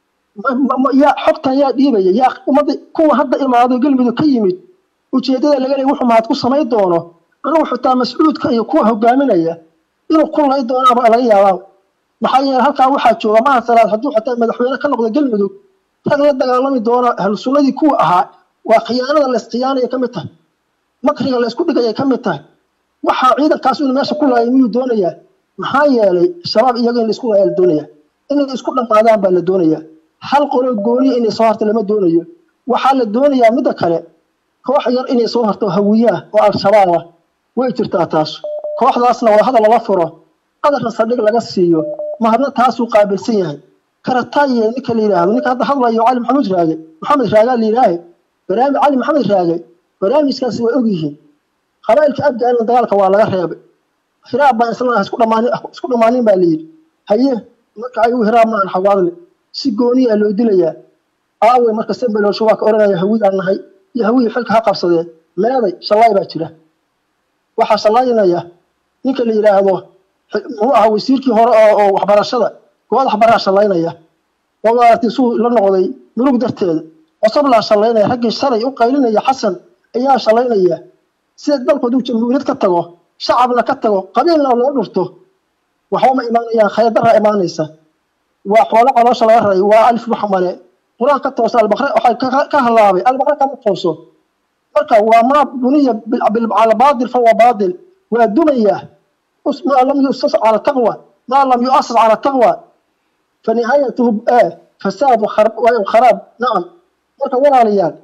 yaa xogtan yaa dhiibaya yaa ummadda kuwa hadda imaado galmudug ka yimid ujeeddada laga leey wuxuu mahad ku samayn doono anugu xitaa mascuudka iyo kuwa hogaaminaya inuu ku lay doonaaba laga yaabaa maxaa yeele halkaa waxaa jooga mahad salaad hadduu xitaa madaxweyne ka noqdo galmudug rag la dagaalami doona ahlu sunnadii kuwa ahaa waa khiyaanada la iskhiyaanaya ka mid tahay makriga la isku dhigaya ka mid tahay waxaa ciidankaas inuu meesha ku laayay miyuu doonayaa maxaa yeelay shabaab iyaga in laisku laaya la doonaya inay isku dhammaadaan baa la doonaya hal qolo gooniya inay soo harto lama doonayo waxaa la doonayaa midda kale koox yar inay soo harto hawiyaah oo al-shabaab ah way jirtaa taas kooxdaasna waa hadal lala furo qadarna saldhig laga siiyo mahadna taasuu qaabilsan yahay karataye ninka la yidhaahdo ninka hadda hadlayo cali maxamuud raage maxamed raagaa la yidhaahe barnaamij cali maxamed raage barnaamijkaasi waa ogyihiin qabaa'ilka afgaana dagaalka waa laga reebay hiraab baan isla isku dhamaanin isku dhamaanin baa la yidhi haye marka ayagu hiraab maahan xawaadle si gooniya loo dilayaa aawe marka sembeloosho waa ka odhanaya hawidaan nahay iyo hawidii xilka ha qabsadee meeday shallaay baa jira waxaa shallaynaya ninka la yidhaahdo muxuu ahaa wasiirkii hore oo waxbarashada goodax baraa shallaynaya oo maaragtay suu la noqday murug darteeda cosoblaa shallaynaya raggii shalay u qaylinaya xasan ayaa shallaynaya sida dalku hadduu jamhuuriyad ka tago shacabna ka tago qabiilna loo dhurto waxba ma imaanayaan khayadaraa imaanaysa waa xoolo caloosha laga raray waa alif maxmale qur-aan ka toosa albaqre waxay ka halaabay albaqre kama tooso marka waa maa buniya cala baadil fahuwa baadil waa dumaya maa lam yusas cala taqwa maa lam yuasas cala taqwa fanihaayatuhu fasaad kharaab nacam marka walaalayaal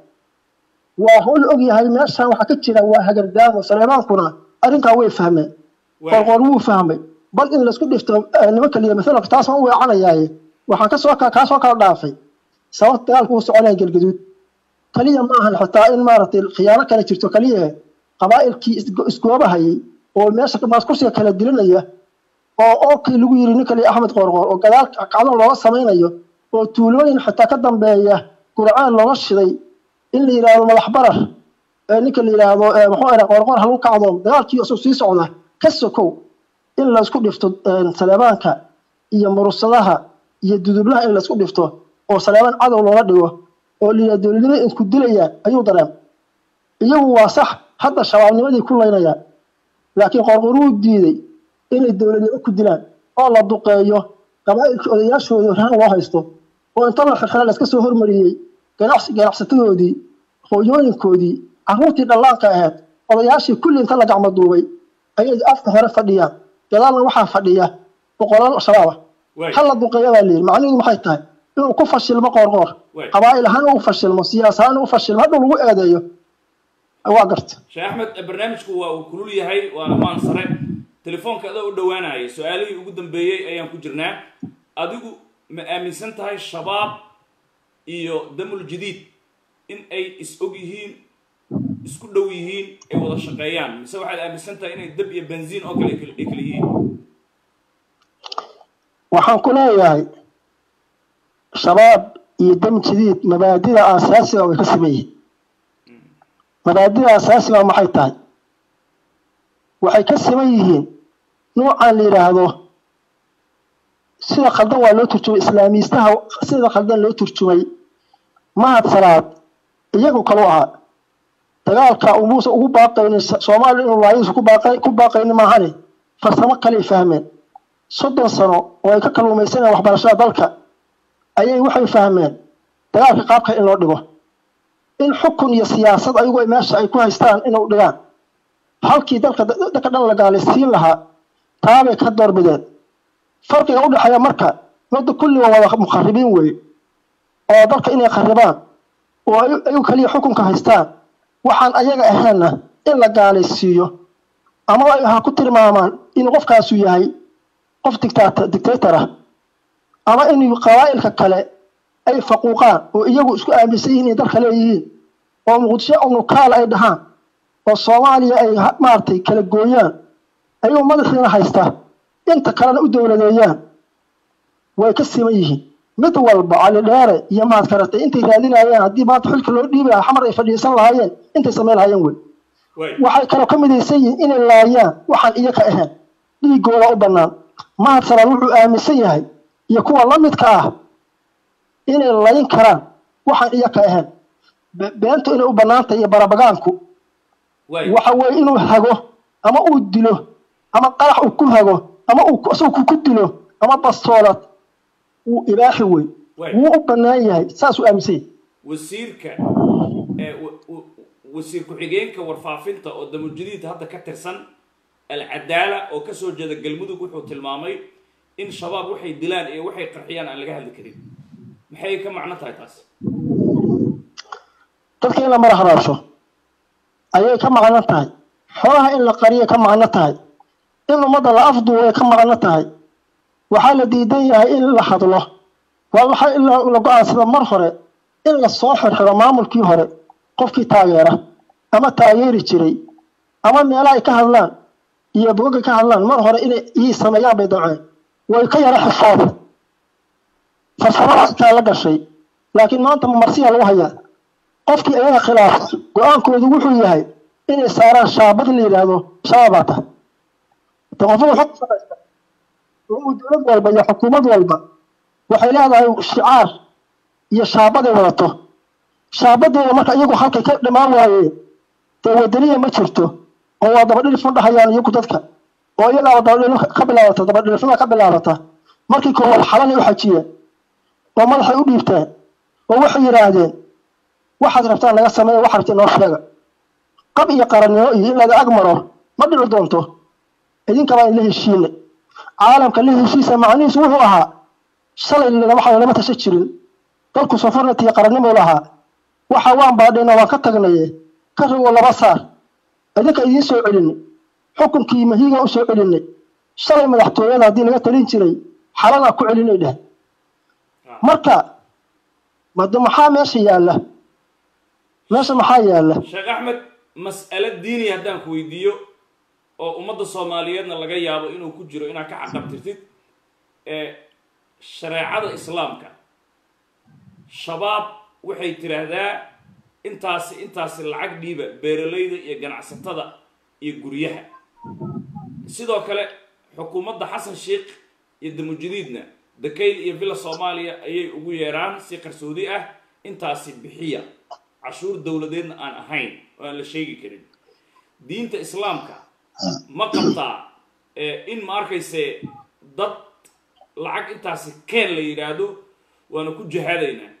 waa howl og yahay meeshan waxaa ka jira waa hagardaamo saleemaankuna arrinkaa way fahmeen qorqor wuu fahmay bal in laisku dhifto nimanka liya masalka taas ma u weecanayaaye waxaan kasoo kaa soo kala dhaafay sababta dagaalka uu soconaya galgaduud kaliya ma ahan xitaa in maaragtay khiyaano kale jirto kaliya qabaa'ilkii isgoobahayay oo meesha maas kursiga kala dilinaya oo ookii lagu yiri ninka liya axmed qorqor oo gadaal kacdan looga samaynayo oo tuulooyin xitaa ka dambeeya gurcaan looga shiday in la yidhaahdo madax barar ninka la yidhaahdo muxuu aha qorqor halu kacdoom dagaalkii isuu sii socda ka sokow in laysku dhifto saleebaanka iyo murursadaha iyo dudublaha in laysku dhifto oo saleebaan cadow loola dhigo oo la yidhahdo dowladnimo isku dilayaan ayuu dareem iyagu waa sax hadda shabaabnimadii ku laynayaan laakiin qorqor wuu diiday inay dowladnimo ku dilaan oo la duqeeyo qabaa'ilkii odayaashooda rahan loo haysto oo inta la xirxira la iska soo hormariyey ganacsi ganacsatadoodii hooyooyinkoodii carruurtii dhallaanka ahayd odayaashii kulli inta la gacmo duubay ayay afka hore fadhiyaan gadaalna waxaa fadhiya boqolaal shabaaba ha la duqeeya baa layidhi macnihidu maxay tahay inuu ku fashilmo qoorqoor qabaa'il ahaan uu fashilmo siyaas ahaan uu fashilmo hadhow lagu eedeeyo waa garta sheekh axmed barnaamijku waa uu kulul yahay waana maan sare telefoonka adoo u dhowaanaya su-aalihii ugu dambeeyey ayaan ku jirnaa adigu ma aaminsan tahay shabaab iyo damul jadiid in ay is og yihiin isku dhow yihiin ay wada shaqeeyaan mise waxaad aaminsan tahay inay dab iyo benziin oo kale ay kala yihiin waxaan ku leeyahay shabaab iyo dam jadiid mabaadida aasaasiga way ka siman yihiin mabaadida asaasiga maxay tahay waxay ka siman yihiin nuucan la yidhaahdo sida khaldan waa loo turjumay islaamiistaha sida khaldan loo turjumay mahad salaad iyagu kalu ahaa dagaalka umuusa ugu baaqaynin soomaaliya inuu laayadiisu ku baaqay ku baaqaynin maahane farsamo kaley fahmeen soddon sano oo ay ka kalluumaysanayaan waxbarashada dalka ayay waxay fahmeen dagaalka qaabka in loo dhigo in xukun iyo siyaasad ayagu meesha ay ku haystaan inuu dhigaan halkii dalka dadka dhan la gaalaysiin lahaa taabay ka doorbideen farqiga u dhexeeya marka midda kulliga wada mukharibiin weeye oo dalka inay kharibaan oo ayagu keliya xukunka haystaan waxaan ayaga ahaynna in la gaalaysiiyo ama ha ku tilmaamaan in qofkaasu yahay qof dictator dictator ah ama in qabaa'ilka kale ay faquuqaan oo iyagu isku aaminsan yihiin inay dalka leeyihiin oo muqdisho unukaal ay dhahaan oo soomaaliya ay maaragtay kala gooyaan ayagoo madaxiina haysta inta kalena u dowladeeyaan way ka siman yihiin mid walba cali dheere iyo mahad karatay intay raadinayeen haddii maanta xilka loo dhiibi lahaa xamar ay fadhiisan lahaayeen intay samayn lahaayeen wey waxay kaloo ka midaysan yihiin inay laayaan waxaan iyaga ahayn dhiigooda u bannaan mahad salaad wuxuu aaminsan yahay iyo kuwa la midka ah inay layin karaan waxaan iyaga ahayn beentu inay u bannaantay iyo barabagaanku waxa weeye inuu hago ama uu dilo ama qarax uu ku hago ama uu isagu ku dilo ama bastoolad wuu ibaaxi wey wuu u bannaan yahay saasuu aaminsan yahay wasiirka wasiir ku-xigeenka warfaafinta oo damujadiid hadda ka tirsan alcadaala oo kasoo jeeda galmudug wuxuu tilmaamay in shabaab waxay dilaan iyo waxay qarxiyaan aan laga hadli karin maxay ka macno tahay taas dadka in la mara haraasho ayay ka macno tahay xoolaha in la qariyay ka macno tahay in ummadda la afduubay ka macno tahay waxaa la diidan yahay in la hadlo waa waxaa in la go-aansada mar hore in la soo xirxiro maamulkii hore qofkii taageera ama taageeri jiray ama meelaha ay ka hadlaan iyo bogagay ka hadlaan mar hore inay ii sameeyaan bay damceen way ka yara xifooda farsamadaastaa la gashay laakiin maanta marsiya lagu hayaa qofkii ayaga khilaafa go-aankoodu wuxuu yahay inay saaraan shaabad la yidhaahdo shabaabata de qofada xog shaqaysta uu dowlad walba iyo xukuumad walba waxay leedahay shicaar iyo shaabaday wadato shaabadeeda marka iyagu halkay ka dhammaan waayeen dee wadaniya ma jirto oo waa dabadhilifun dhahayaan iyagu dadka oo iyagaaba dabadhilif ka bilaabata dabadhilifnima ka bilaabata markii koowaad xalanay u xajiyeen oo madaxay u dhiibteen oo waxay yidhaahdeen waxaad rabtaan laga sameeya wax rabta inoo sheega qab iyo qarannimo iyo in laga ag maro ma dhici doonto idinkabaa in la heshiina caalamka la heshiisa macnihiisu wuxuu ahaa shalay waxa lama tasha jirin dalku sofarnati iyo qarannimo lahaa waxa waan baadhayna waan ka tagnaye ka rogo laba saar idinka idiin soo celinay xukunkii mahiiga u soo celinay shalay madaxtooyada haddii laga talin jiray xalanaa ku celinay dheh marka made maxaa meesha yaalla meesha maxaa yaalla sheekh axmed mas'alo diini haddaan ku weydiiyo oo ummadda soomaaliyeedna laga yaabo inuu ku jiro inaad ka caqabtirtid ee shareecada islaamka shabaab waxay tiraahdaa intaasi intaasi lacag dhiiba beeralayda iyo ganacsatada iyo guryaha sidoo kale xukuumadda xasan sheikh iyo damujadiidna dakayl iyo villa soomaaliya ayay ugu yeeraan si qarsoodi ah intaasi bixiya cashuur dowladeedna aan ahayn oo aan la sheegi karin diinta islaamka ma qabtaa in ma arkayse dad lacag intaasi keen la yidhaahdo waana ku jihaadaynaa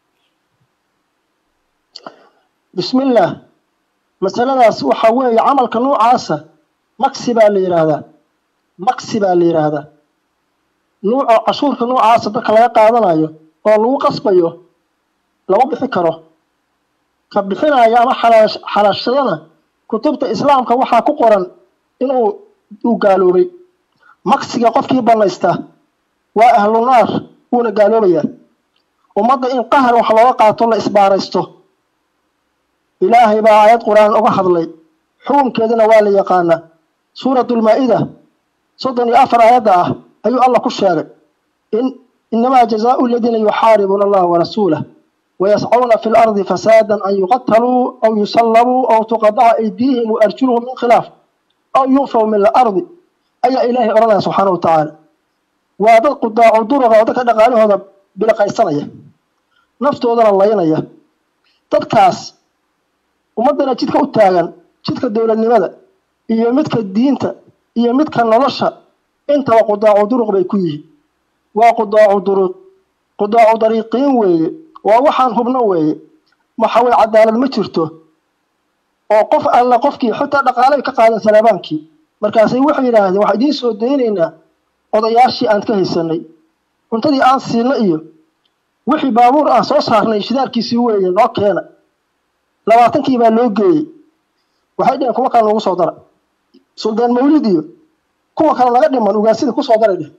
bismillaah masaladaas waxa weeye camalka noocaasa maksi baa la yidhaahdaa maksi baa la yidhaahdaa nuuca cashuurka noocaasa dadka laga qaadanayo oo lagu qasbayo lama bixi karo ka bixinaya ama xalaashadana kutubta islaamka waxaa ku qoran inuu uu gaaloobay maksiga qofkii banaysta waa ahlu naar wuuna gaaloobayaa ummadda in qahar wax looga qaato la isbaaraysto ilaahay baa aayad qur-aan uga hadlay xukunkeedana waa la yaqaanaa suuratulmaa-ida soddon iyo afar aayadda ah ayuu allah ku sheegay in inamaa jazaau aladiina yuxaaribuuna allaha warasuulah wayascuuna fi lardi fasaadan an yuqataluu aw yusallabuu aw tuqadaca aydiihim waarjuluhum min khilaaf aw yunfaw min alardi ayaa ilaahay odhanaya subxaana wa tacaala waa dad qudaacu duruqa oo dadka dhaqaalahooda biliqaysanaya naftoodana laynaya dadkaas ummaddana jidka u taagan jidka dowladnimada iyo midka diinta iyo midka nolosha intaba qudaacu duruq bay ku yihiin waa qudaacu duruq qudaacu dariiqiin weeye waa waxaan hubno weeye maxaway cadaalad ma jirto oo qof alla qofkii xitaa dhaqaalay ka qaadan salaabaankii markaasay waxay yidhaahdeen waxaan idiin soo daynaynaa odayaashii aan ka haysanay cuntadii aan siinay iyo wixii baabuur aan soo saarnay shidaalkiisii weeye noo keena labaatankii baa loo geeyey waxay dheheen kuwa kale noogu soo dara suldaan mawlid iyo kuwa kale naga dhiman ugaasida kusoo daray dheh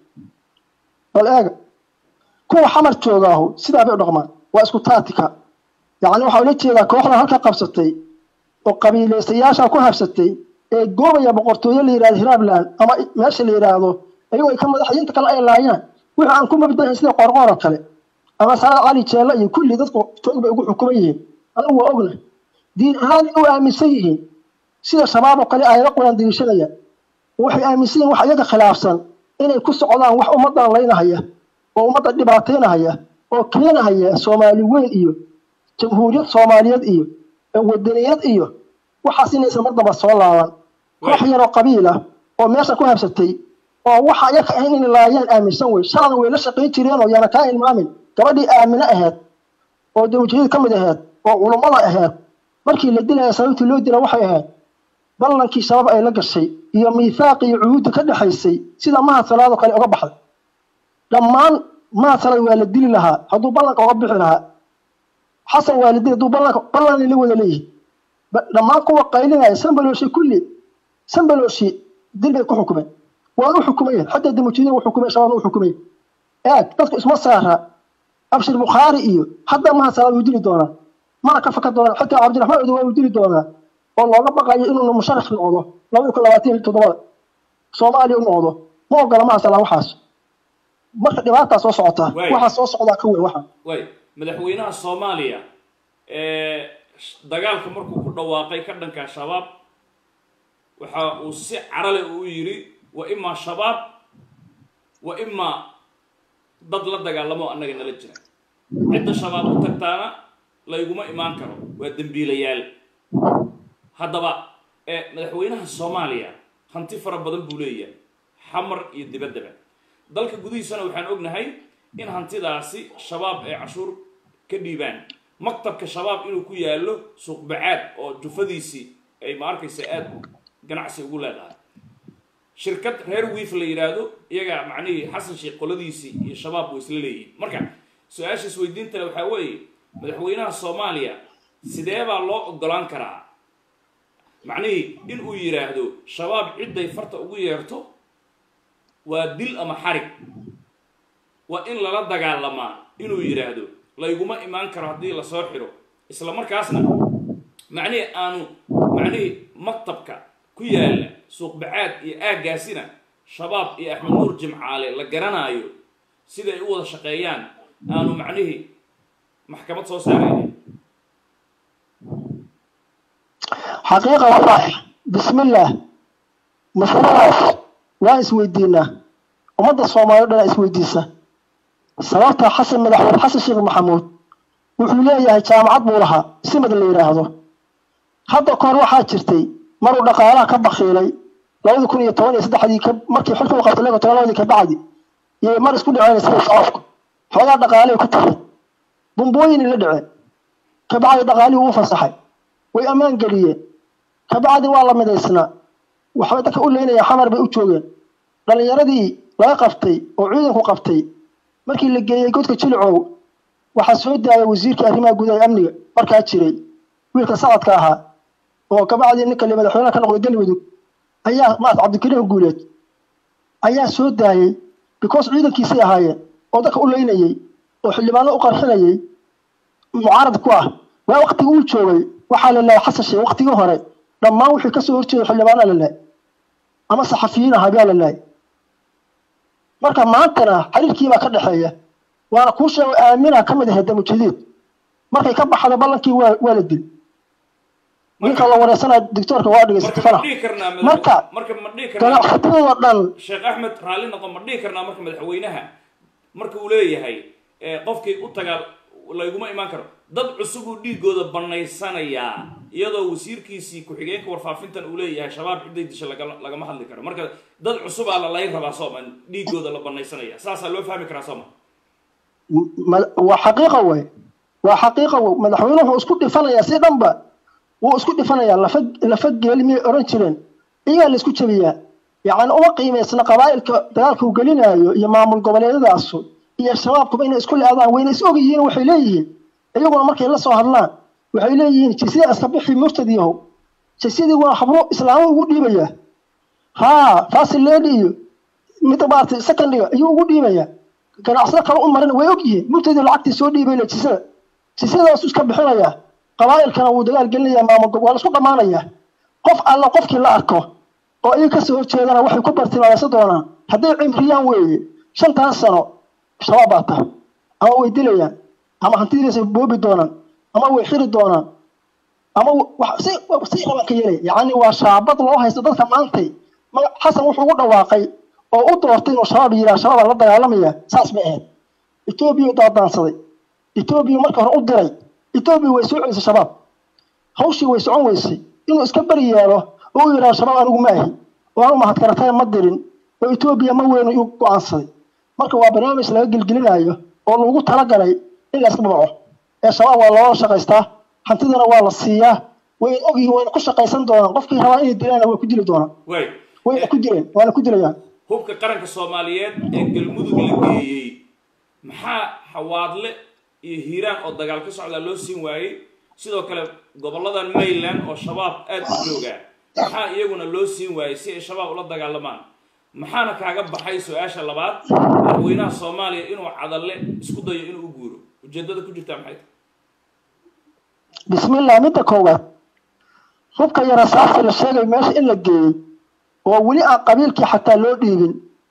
bal eega kuwa xamar joogaahu sidaa bay u dhaqmaan waa isku taatika yacni waxaa ula jeedaa kooxdan halka qabsatay oo qabiilaystayaasha ku habsatay ee goobaya boqortooyo la yidhahdo hiraabland ama meesha la yidhaahdo ayagoo ay ka madaxyinta kale ay laayaan wixii aan ku mabdahin sida qoorqoor oo kale ama salaad cali jeelle iyo kulli dadku toog bay ugu xukuman yihiin anigu waa ogna diin ahaan u aaminsan yihiin sida shabaab oo kale aayado quraan diriishanaya waxay aaminsan yihin wax iyaga khilaafsan inay ku socdaan wax ummaddan laynahaya oo ummadda dhibaataynahaya oo keenahaya soomaali weyn iyo jamhuuriyad soomaaliyeed iyo wadaniyad iyo waxaas inaysan mar damba soo laaban koox yaroo qabiil ah oo meesha ku habsatay oo waxa iyaga ahayn inay laayaan aaminsan wey shalan way la shaqayn jireen oo yaana kaa ilmaamin gabadhii aamine ahayd oo dawjiyad ka mid ahayd oo culummada ahayd markii la dilaya sababtii loo dila waxay ahayd ballankii shabaab ay la gashay iyo miithaaqi iyo cuhuudda ka dhexaysay sida mahad salaadoo kale uga baxday dhammaan mahad salaad waa la dili lahaa hadduu ballanka uga bixi lahaa xasan waa la dili hadduu ballanka ballanay la wada leeyihin dhammaan kuwa qaylinaya sambalooshi kulli sambalooshi dil bay ku xukumeen waan u xukumayen xataa damujiidin u xukumay shabaabna u xukumay eeg dadku isma saara abshir bukhaari iyo hadda mahad salaad wuu dili doonaa mana ka faka doonaa xitaa cabdiraxmaan odo waa uu dili doonaa oo looga baqayo inuu musharax noqdo labada kun labaatan iyo toddobada soomaaliya u noqdo ma ogola mahad salaad waxaas marka dhibaataa soo socotaa waxaa soo socdaa ka weyn waxa way madaxweynaha soomaaliya dagaalka markuu ku dhawaaqay ka dhanka shabaab waxa uu si carale uu yidhi wa imaa shabaab wa imaa dad la dagaalamo annaga nala jira cidda shabaab u tagtaana layguma imaan karo waa dembiilayaal haddaba madaxweynaha soomaaliya hanti fara badan buu leeyahay xamar iyo dibaddaba dalka gudihiisana waxaan ognahay in hantidaasi shabaab ay cashuur ka dhiibaan maktabka shabaab inuu ku yaallo suuqbacaad oo jufadiisii ay ma arkaysa aada ganacsi ugu leedahay shirkad reer wiif la yidhaahdo iyagaa macnihii xasan sheekh qoladiisii iyo shabaab way isla leeyihiin marka su-aasha isweydiintale waxaa weeye madaxweynaha soomaaliya sidee baa loo ogolaan karaa macnihii in uu yidhaahdo shabaab cidday farta ugu yeerto waa dil ama xarig waa in lala dagaalamaa inuu yidhaahdo layguma imaan karo haddii lasoo xidho isla markaasna macnihii aanu macnihii maktabka ku yaalla suuqbacaad iyo aaggaasina shabaab iyo axmed nuur jimcaale la garanaayo siday u wada shaqeeyaan aanu macnihii maxkamad soo saarayna xaqiiqa wallahi bismillaah masaladaas waan isweydiinaa ummadda soomaaliya dhanaa isweydiisa sababta xasan madaxweyne xasan sheekh maxamuud wuxuu leeyahay jaamacad buu lahaa simad la yidhaahdo hadda kahor waxaa jirtay maruu dhaqaalaha ka bakiilay labadi kun iyo toban iyo saddexdii markii xilka u qabtay laba toban labadii kabacdi iyo mar isku dhaceen sida shacabku xoogaa dhaqaalay ku tageen bumbooyinay la dhaceen kabacdi dhaqaalihii uu fasaxay way ammaan geliyeen kabacdi waa la midaysnaa waxbay dadka u leynaya xamar bay u joogeen dhallinyaradii laga qabtay oo ciidanku qabtay markii la geeyey godka jilicow waxaa soo daayay wasiirkii arrimaha gudaha amniga markaa jiray wiilka sacadka ahaa oo kabacdii ninka le madaxweynaha ka noqday galmudug ayaa maat cabdikariim guuleed ayaa soo daayey because ciidankiisay ahaayeen oo dadka u leynayey oo xildhibaano u qarxinayey mucaarad ku ah waa waktigii uu joogay waxaa la lahay xasan sheekh waktigii hore dhammaan wixii kasoo horjeeday xildhibaana la lahay ama saxafiyiin ahaa baa la lahay marka maantana xiriirkiibaa ka dhexeeya waana kuu sheego aamina ka mid ahayd damujadiid markay ka baxdo ballankii waa waa la dil ninka la wareysanayo doctoorka waa marka dhegeysatay ma farax dhihi karnaa madax- marka marka ma dhihi karnaa ganacsatada dhan sheekh axmed raalli noqon ma dhihi karnaa marka madaxweynaha marka uu leeyahay eh, qofkii u tagaa layguma imaan karo dad cusub uu dhiigooda banaysanayaa iyadoo wasiirkiisii ku-xigeenka warfaafintan uu leeyahay shabaab ciday disha laga- lagama hadli karo marka dad cusubaa la layn rabaa sooma dhiigooda la banaysanaya saasaa loo fahmi karaa sooma ma- waa xaqiiqa wey waa xaqiiqa wey madaxweynuhu wuu isku dhifanayaa si dhanba wuu isku dhifanayaa lafa lafa geeli miyay oran jireen iyagaa la isku jabiyaa yacni uma qiimaysna qabaa'ilka dagaalka uu gelinaayo iyo maamul goboleedyadaasu iyo shabaabkuba inay isku le-adaan wayna is og yihiin waxay leeyihiin iyaguna markay la soo hadlaan waxay leeyihiin jisyada iska bixi murtad yahow jisyadii waa habro islaamo ugu dhiibaya haa fasil lady iyo midda maaragtay secondiga ayuu ugu dhiibaya ganacsado kale u marin way og yihiin murtadii lacagtii soo dhiibay le jisada jisadaasu iska bixinaya qabaa'ilkana wuu dagaal gelinaya maamul gob waa la isku dhammaanaya qof alla qofkii la arko oo iyaga kasoo horjeedana waxay ku bartilmaamaysan doonaan hadday cimriyaan weeye shantan sano shabaab baa tahay ama way dilayaan ama hantidiisa boobi doonaan ama way xiri doonaan ama wax- si si raban ka yeelaya yacni waa shaabad loo haysto dadka maantay magac xasan wuxuu ugu dhawaaqay oo u doortay inuu shabaab yidhaha shabaab la dagaalamaya saas ma ahayd etoobiya daadaansaday etoobiya marka hore u diray etoobiya way soo celisay shabaab hawshii way socon weysay inuu iska beri yeelo oo u yidhaha shabaab anigu ma ahi oo anu mahadkaratay ma dirin oo etoobiya ma weynu igu go-aansaday marka waa barnaamij laga gelgelinayo oo lagu talagalay in la iska babaco ee shabaab waa loola shaqaystaa hantidana waa la siiyaa way ogyihiin wayna ku shaqaysan doonaan qofkii rabaa inay dilaana way ku dili doonaan way wayna ku dileen waana ku dilayaan hubka qaranka soomaaliyeed ee galmudug la geeyey maxaa xawaadle iyo hiiraan oo dagaal ka socdaa loo siin waayey sidoo kale goboladan mayland oo shabaab aad u joogaa maxaa iyaguna loo siin waayey si ay shabaab ula dagaalamaan maxaana kaaga baxay su-aasha labaad madaxweynaha soomaaliya inuu cadalle isku dayo inuu u guuro ujeedada ku jirtaa maxay tahay bismillah midda koowaad hubka yara saasi la sheegay meesha in la geeyey oo weli aan qabiilkii xataa loo dhiibin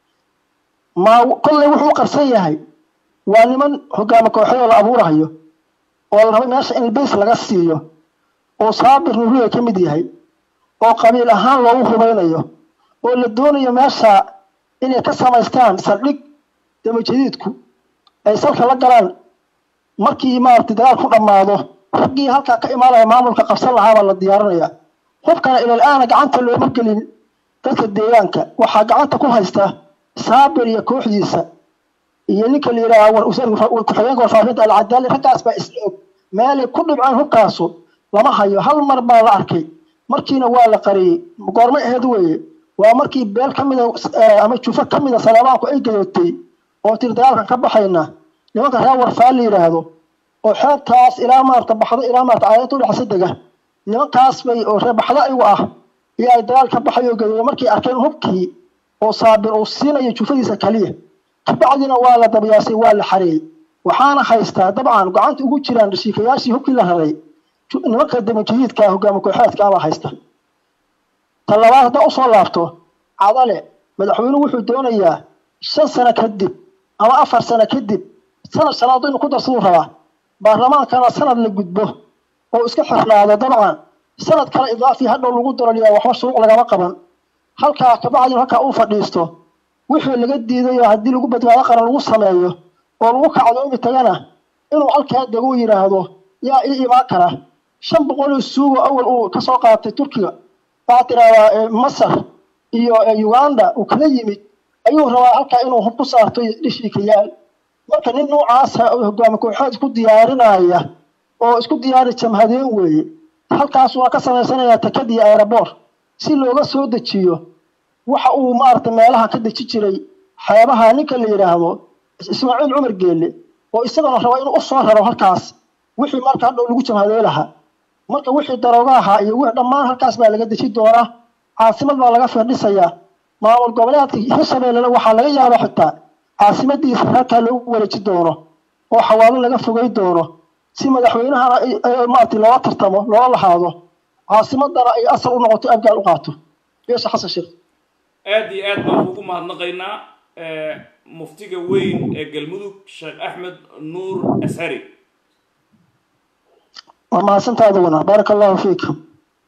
ma kolley wuxuu u qarsan yahay waa niman hogaama kooxyadoo la abuurahayo oo la rabo meesha in bays laga siiyo oo saabir nuuriya ka mid yahay oo qabiil ahaan loogu hubaynayo oo la doonayo meesha inay ka samaystaan saldhig damajadiidku ay salka la galaan markii maaragtay dagaal ku dhammaado raggii halkaa ka imaanaya maamulka qabsan lahaa baa la diyaarinaya hubkana ilal-aana gacanta looma gelin dadka deegaanka waxaa gacanta ku haysta saabir iyo kooxdiisa iyo ninka la yidhaaha war- war- ku-xigeenka warfaafinta alcadaali raggaas baa isla og meelay ku dhibceen hubkaasu lama hayo hal mar baa la arkay markiina waa la qariyey goorma aheed weeye waa markii beel ka mida eh, ama jufo ka mida saleebaanku ay gadootay oo tiri dagaalkan ka baxayna nimanka reer warfaa la yidhaahdo oo xeebtaas ilaa maarta baxdo ilaa maarta caadada udhexaysa dega nimankaas bay oo reer baxdo ayagu ah iyo ay dagaal ka baxay oo gadooda markay arkeen hubkii oo saabir uu siinayo jufadiisa kaliya kabacdina waa la dabyaasay waa la xareeyey waxaana haystaa dabcan gacanta ugu jiraan dhashiikayaashii hubkii la raray ju- nimanka damajihiidka hogaama kooxeedka baa haysta ta labaad haddaa usoo laabto cadale madaxweynuhu wuxuu doonayaa shan sano kadib ama afar sano kadib sanad shanaad inuu ku darsaduu rabaa baarlamaankana sanad la gudbo oo iska xirnaado dabcan sanad kale idaafi hadhow lagu daraliyaa waxba shuruuc lagama qaban halkaa kabacdina halkaa uu fadhiisto wixii laga diiday oo haddii lagu badbaado qaran lagu sameeyo oo lagu kacdoomi tagana inuu halkaa dego u yidhaahdo yaa ii imaan kara shan boqol oo suugo awal uu kasoo qaatay turkiga waxaa tidahdaa eh, masar iyo eh, uganda uu kala yimid ayuu rabaa halkaa inuu hub ku saarto iyo dhishiikayaal marka nin noocaasa oo hogaami kooxeed isku diyaarinaya oo isku diyaari jamhadeen weeye halkaas waa ka samaysanayaa takad iyo aeroboor si looga soo dejiyo waxa uu maaragtay meelaha ka deji jiray xeebaha ninka la yidhaahdo ismaaciil cumar geelle oo isagana raba inuu usoo raro halkaas wixii marka hadhow lagu jamhadee lahaa marka wixii darooga ahaa iyo wixii dhammaan halkaas baa laga deji doonaa caasimad baa laga firdhisayaa maamul goboleedka hirshabeellena waxaa laga yaabaa xitaa caasimadiisa halkaa loogu wareeji doono oo xawaalo laga fogay doono si madaxweynahana ay- ay- maaragtay loola tartamo loola lahaado caasimadana ay asal u noqoto abgaal u qaato beesha xasan sheekh aad iyo aad baan ugu mahadnaqaynaa eh, muftiga weyn ee galmudug sheekh axmed nuur ashari waa mahadsantaada wana baaraka allahu fiikum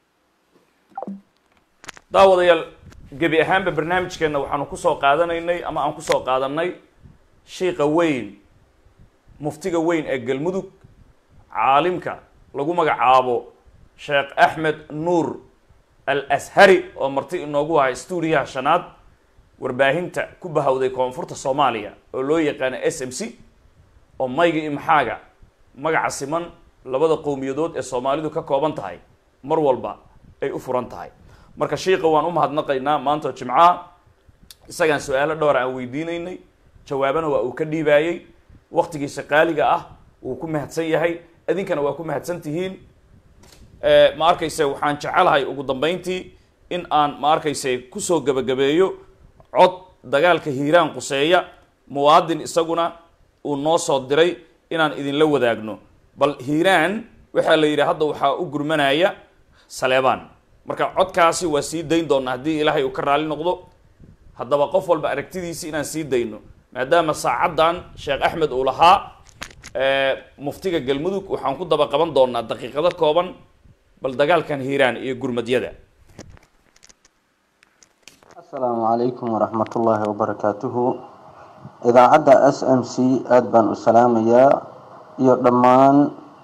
daawadayaal gebi ahaanba barnaamijkeenna waxaanu kusoo qaadanaynay ama aan kusoo qaadanay shiiqa weyn muftiga weyn ee galmudug caalimka lagu magacaabo sheekh axmed nuur al ashari oo marti inoogu ahay stuudiyaha shanaad warbaahinta ku bahawday koonfurta soomaaliya oo loo yaqaano s m c oo mayga iyo maxaaga magaca siman labada qowmiyadood ee soomaalidu ka kooban tahay mar walba ay u furan tahay marka shiiqa waan u mahadnaqaynaa maanta oo jimcaha isagaan su-aalo dhowr aan weydiinaynay jawaabana waa uu ka dhiibaayey waktigiisa qaaliga ah wuu ku mahadsan yahay idinkana waa ku mahadsan tihiin ma arkayse waxaan jecelahay ugu dambeyntii in aan ma arkayse kusoo gebagabeeyo cod dagaalka hiiraan quseeya muwaadin isaguna uu noo soo diray inaan idinla wadaagno bal hiiraan waxaa la yidhi hadda waxaa u gurmanaya saleebaan marka codkaasi waa sii dayn doonaa haddii ilaahay uu ka raali noqdo haddaba qof walba aragtidiisi inaan sii dayno maadaama saacaddan sheekh axmed uu lahaa muftiga galmudug waxaan ku daba qaban doonaa daqiiqado kooban bal dagaalkan hiiraan iyo gurmadyada asalaamu calaykum waraxmatullaahi wabarakaatuhu idaacadda s m c aada baan u salaamayaa iyo dhammaan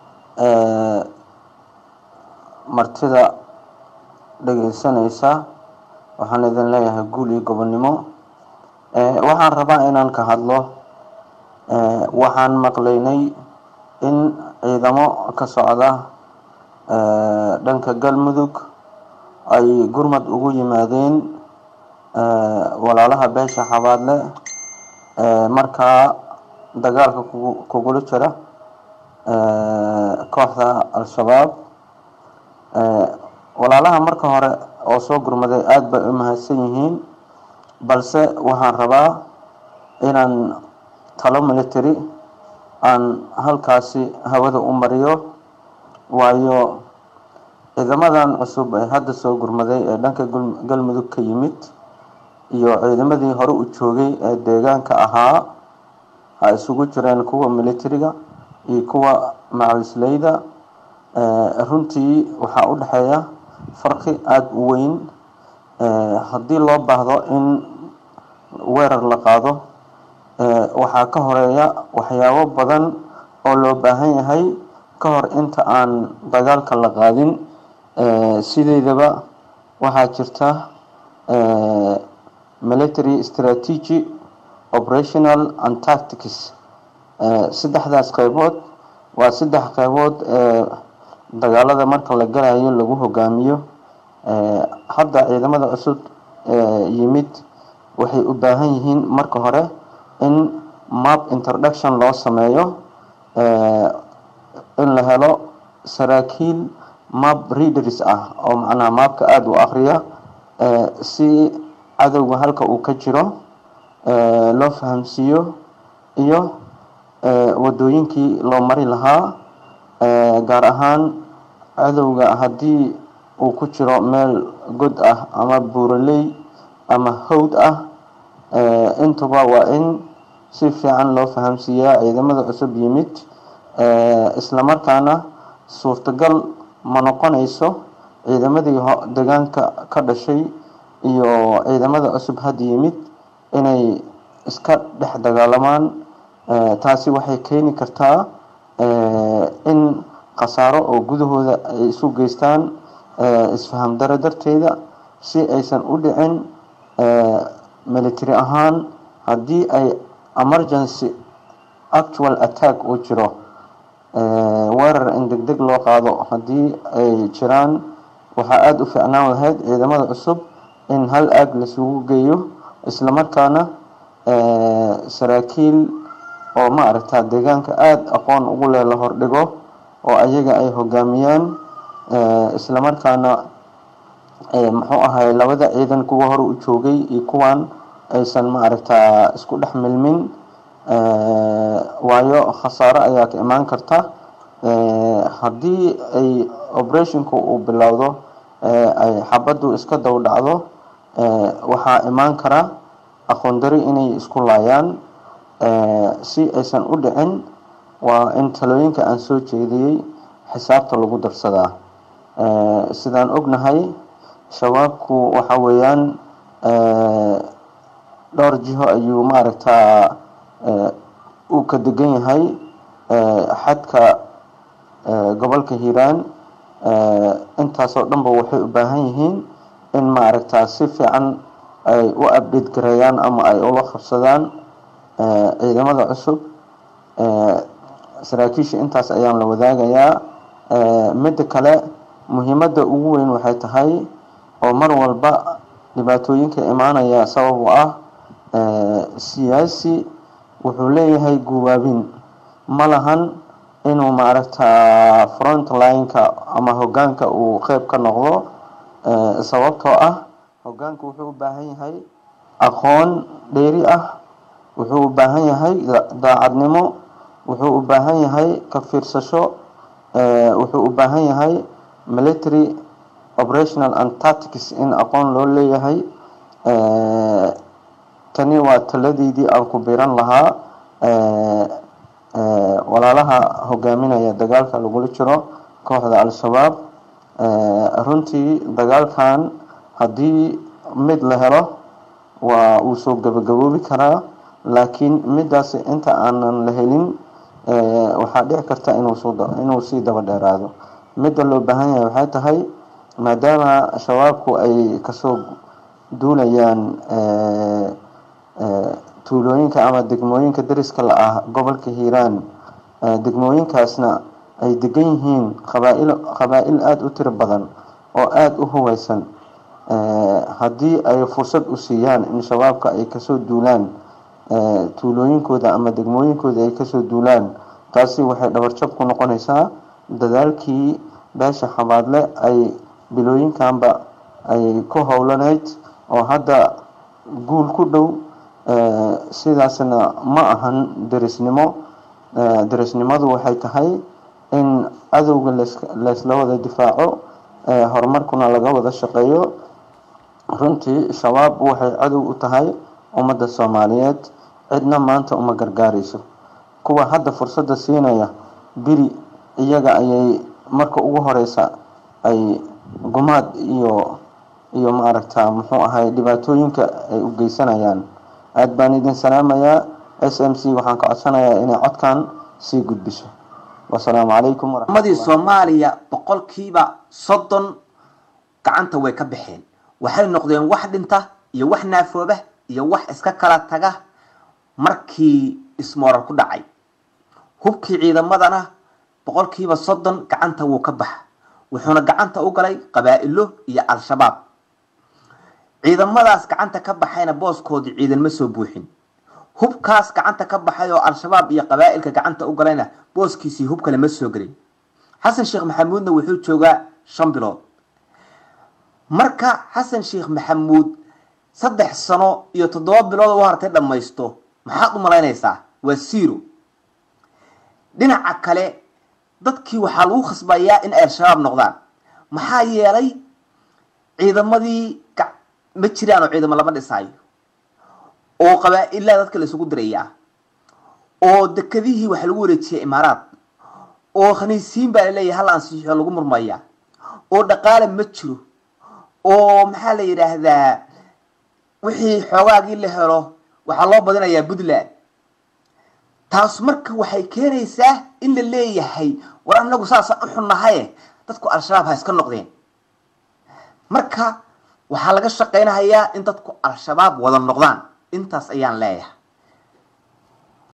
martida dhegeysanaysa waxaan idin leeyahay guul iyo gobonnimo waxaan rabaa inaan ka hadlo waxaan maqlaynay in ciidamo ka socda dhanka galmudug ay gurmad ugu yimaadeen walaalaha beesha xabaadle markaa dagaalka kugula jira kooxda al-shabaab walaalaha marka hore oo soo gurmaday aada bay u mahadsan yihiin balse waxaan rabaa inaan talo military aan halkaasi hawada u mariyo waayo ciidamadan cusub ee hadda soo gurmaday ee dhanka galmudug ka yimid iyo ciidamadii hore u joogay ee deegaanka ahaa ha isugu jireen kuwa militariga iyo kuwa macawisleyda runtii waxaa u dhexeeya farqi aada u weyn haddii loo baahdo in weerar la qaado waxaa ka horeeya waxyaabo badan oo loo baahan yahay ka hor inta aan dagaalka la qaadin sideedaba waxaa jirta military strategy operational and tactics saddexdaas qeybood waa saddex qeybood ee dagaalada marka la galayo lagu hogaamiyo hadda ciidamada cusub yimid waxay u baahan yihiin marka hore in map introduction loo sameeyo in la helo saraakiil map readers ah oo macnaha maapka aada u akriya si cadowga halka uu ka jiro loo fahamsiiyo iyo wadooyinkii loo mari lahaa gaar ahaan cadowga haddii uu ku jiro meel god ah ama buuraley ama hawd ah intuba waa in si fiican loo fahamsiiyaa ciidamada cusub yimid islamarkaana suurtagal ma noqonayso ciidamadii deegaanka ka dhashay iyo ciidamada cusub hadda yimid inay iska dhex dagaalamaan taasi waxay keeni kartaa in khasaaro oo gudahooda ay isu geystaan isfaham daro darteeda si aysan u dhicin military ahaan haddii ay emergency actual attack uu jiro weerar in deg deg loo qaado haddii ay jiraan waxaa aada u fiicnaan lahayd ciidamada cusub in hal aag lasugu geeyo islamarkaana saraakiil oo ma aragtaa deegaanka aada aqoon ugu leh la hordhigo oo ayaga ay hogaamiyaan islamarkaana muxuu ahay labada ciidan kuwa hore u joogay iyo kuwan aysan ma aragtaa isku dhex milmin waayo khasaaro ayaa ka imaan karta haddii ay operationku uu bilowdo ay xabaddu iska dow dhacdo waxaa imaan kara aqoon dari inay isku laayaan si aysan u dhicin waa in talooyinka aan soo jeediyey xisaabta lagu darsadaa sidaan ognahay shabaabku waxa weeyaan dhowr jiho ayuu maaragtaa uu ka degan yahay xadka gobolka hiiraan intaasoo dhanba waxay u baahan yihiin in maaragtaa si fiican ay u abdhate gareeyaan ama ay ula qabsadaan ciidamada cusub saraakiisha intaas ayaan la wadaagayaa midda kale muhiimadda ugu weyn waxay tahay oo mar walba dhibaatooyinka imaanaya sabab u ah siyaasi wuxuu leeyahay guwaabin ma lahan inuu maaragtaa front line-ka ama hogaanka uu qeyb ka noqdo sababtoo ah hogaanka wuxuu u baahan yahay aqoon dheeri ah wuxuu u baahan yahay daacadnimo wuxuu u baahan yahay ka fiirsasho wuxuu u baahan yahay military operational and tactics in aqoon loo leeyahay tani waa taladeydii aan ku biran lahaa walaalaha hogaaminaya dagaalka lagula jiro kooxda al-shabaab runtii dagaalkan haddii mid la helo waa uu soo gabagaboobi karaa laakiin midaas inta aanan la helin waxaa dhici karta inuu sii daba dheeraado midda loo baahan yahay waxay tahay maadaama shabaabku ay kasoo duulayaan tuulooyinka ama degmooyinka dariska la ah gobolka hiiraan degmooyinkaasna ay degan yihiin qabaail qabaa-il aada u tiro badan oo aada u huweysan haddii ay fursad u siiyaan in shabaabka ay kasoo duulaan tuulooyinkooda ama degmooyinkooda ay kasoo duulaan taasi waxay dhabarjab ku noqonaysaa dadaalkii beesha xabaadle ay bilooyinkanba ay ku howlaneyd oo hadda guul ku dhow sidaasna ma ahan derisnimo derisnimadu waxay tahay in cadowga leysla wada difaaco horumarkuna laga wada shaqeeyo runtii shabaab waxay cadow u tahay ummadda soomaaliyeed cidna maanta uma gargaarayso kuwa hadda fursadda siinaya biri iyaga ayay marka ugu horeysa ay gumaad iyo iyo maaragta muxuu ahay dhibaatooyinka ay u geysanayaan aada baan idin salaamayaa s m c waxaan ka codsanayaa inay codkan sii gudbiso wasalaamu calaykum ummadii soomaaliya boqolkiiba soddon gacanta way ka baxeen waxay noqdeen wax dhinta iyo wax naafooba iyo wax iska kala taga markii ismoorar ku dhacay hubkii ciidamadana boqolkiiba soddon gacanta wuu ka baxa wuxuuna gacanta u galay qabaa-ilo iyo al-shabaab ciidamadaas gacanta ka baxayna booskoodii ciidan ma soo buuxin hubkaas gacanta ka baxay oo al-shabaab iyo qabaa-ilka gacanta u galayna booskiisii hub kale ma soo gelin xasan sheekh maxamuudna wuxuu joogaa shan bilood marka xasan sheekh maxamuud saddex sano iyo toddoba bilood u hartay dhammaysto maxaad u malaynaysaa waa zero dhinaca kale dadkii waxaa lagu khasbayaa in ay al-shabaab noqdaan maxaa yeelay ciidamadii ma jiraan oo ciidamo lama dhisaayo oo qabaa-ilaa dadka la isugu dirayaa oo dekadihii waxa lagu wareejiyay imaaraad oo khaniisiin baa laleeyahay hal ansiixo lagu murmaya oo dhaqaale ma jiro oo maxaa la yidhaahdaa wixii xoogaagii la helo waxaa loo badinayaa puntland taas marka waxay keenaysaa in la leeyahay war anagu saasaan u xunnahaye dadku al-shabaab ha iska noqdeen marka waxaa laga shaqaynahayaa in dadku al-shabaab wada noqdaan intaas ayaan leeyahay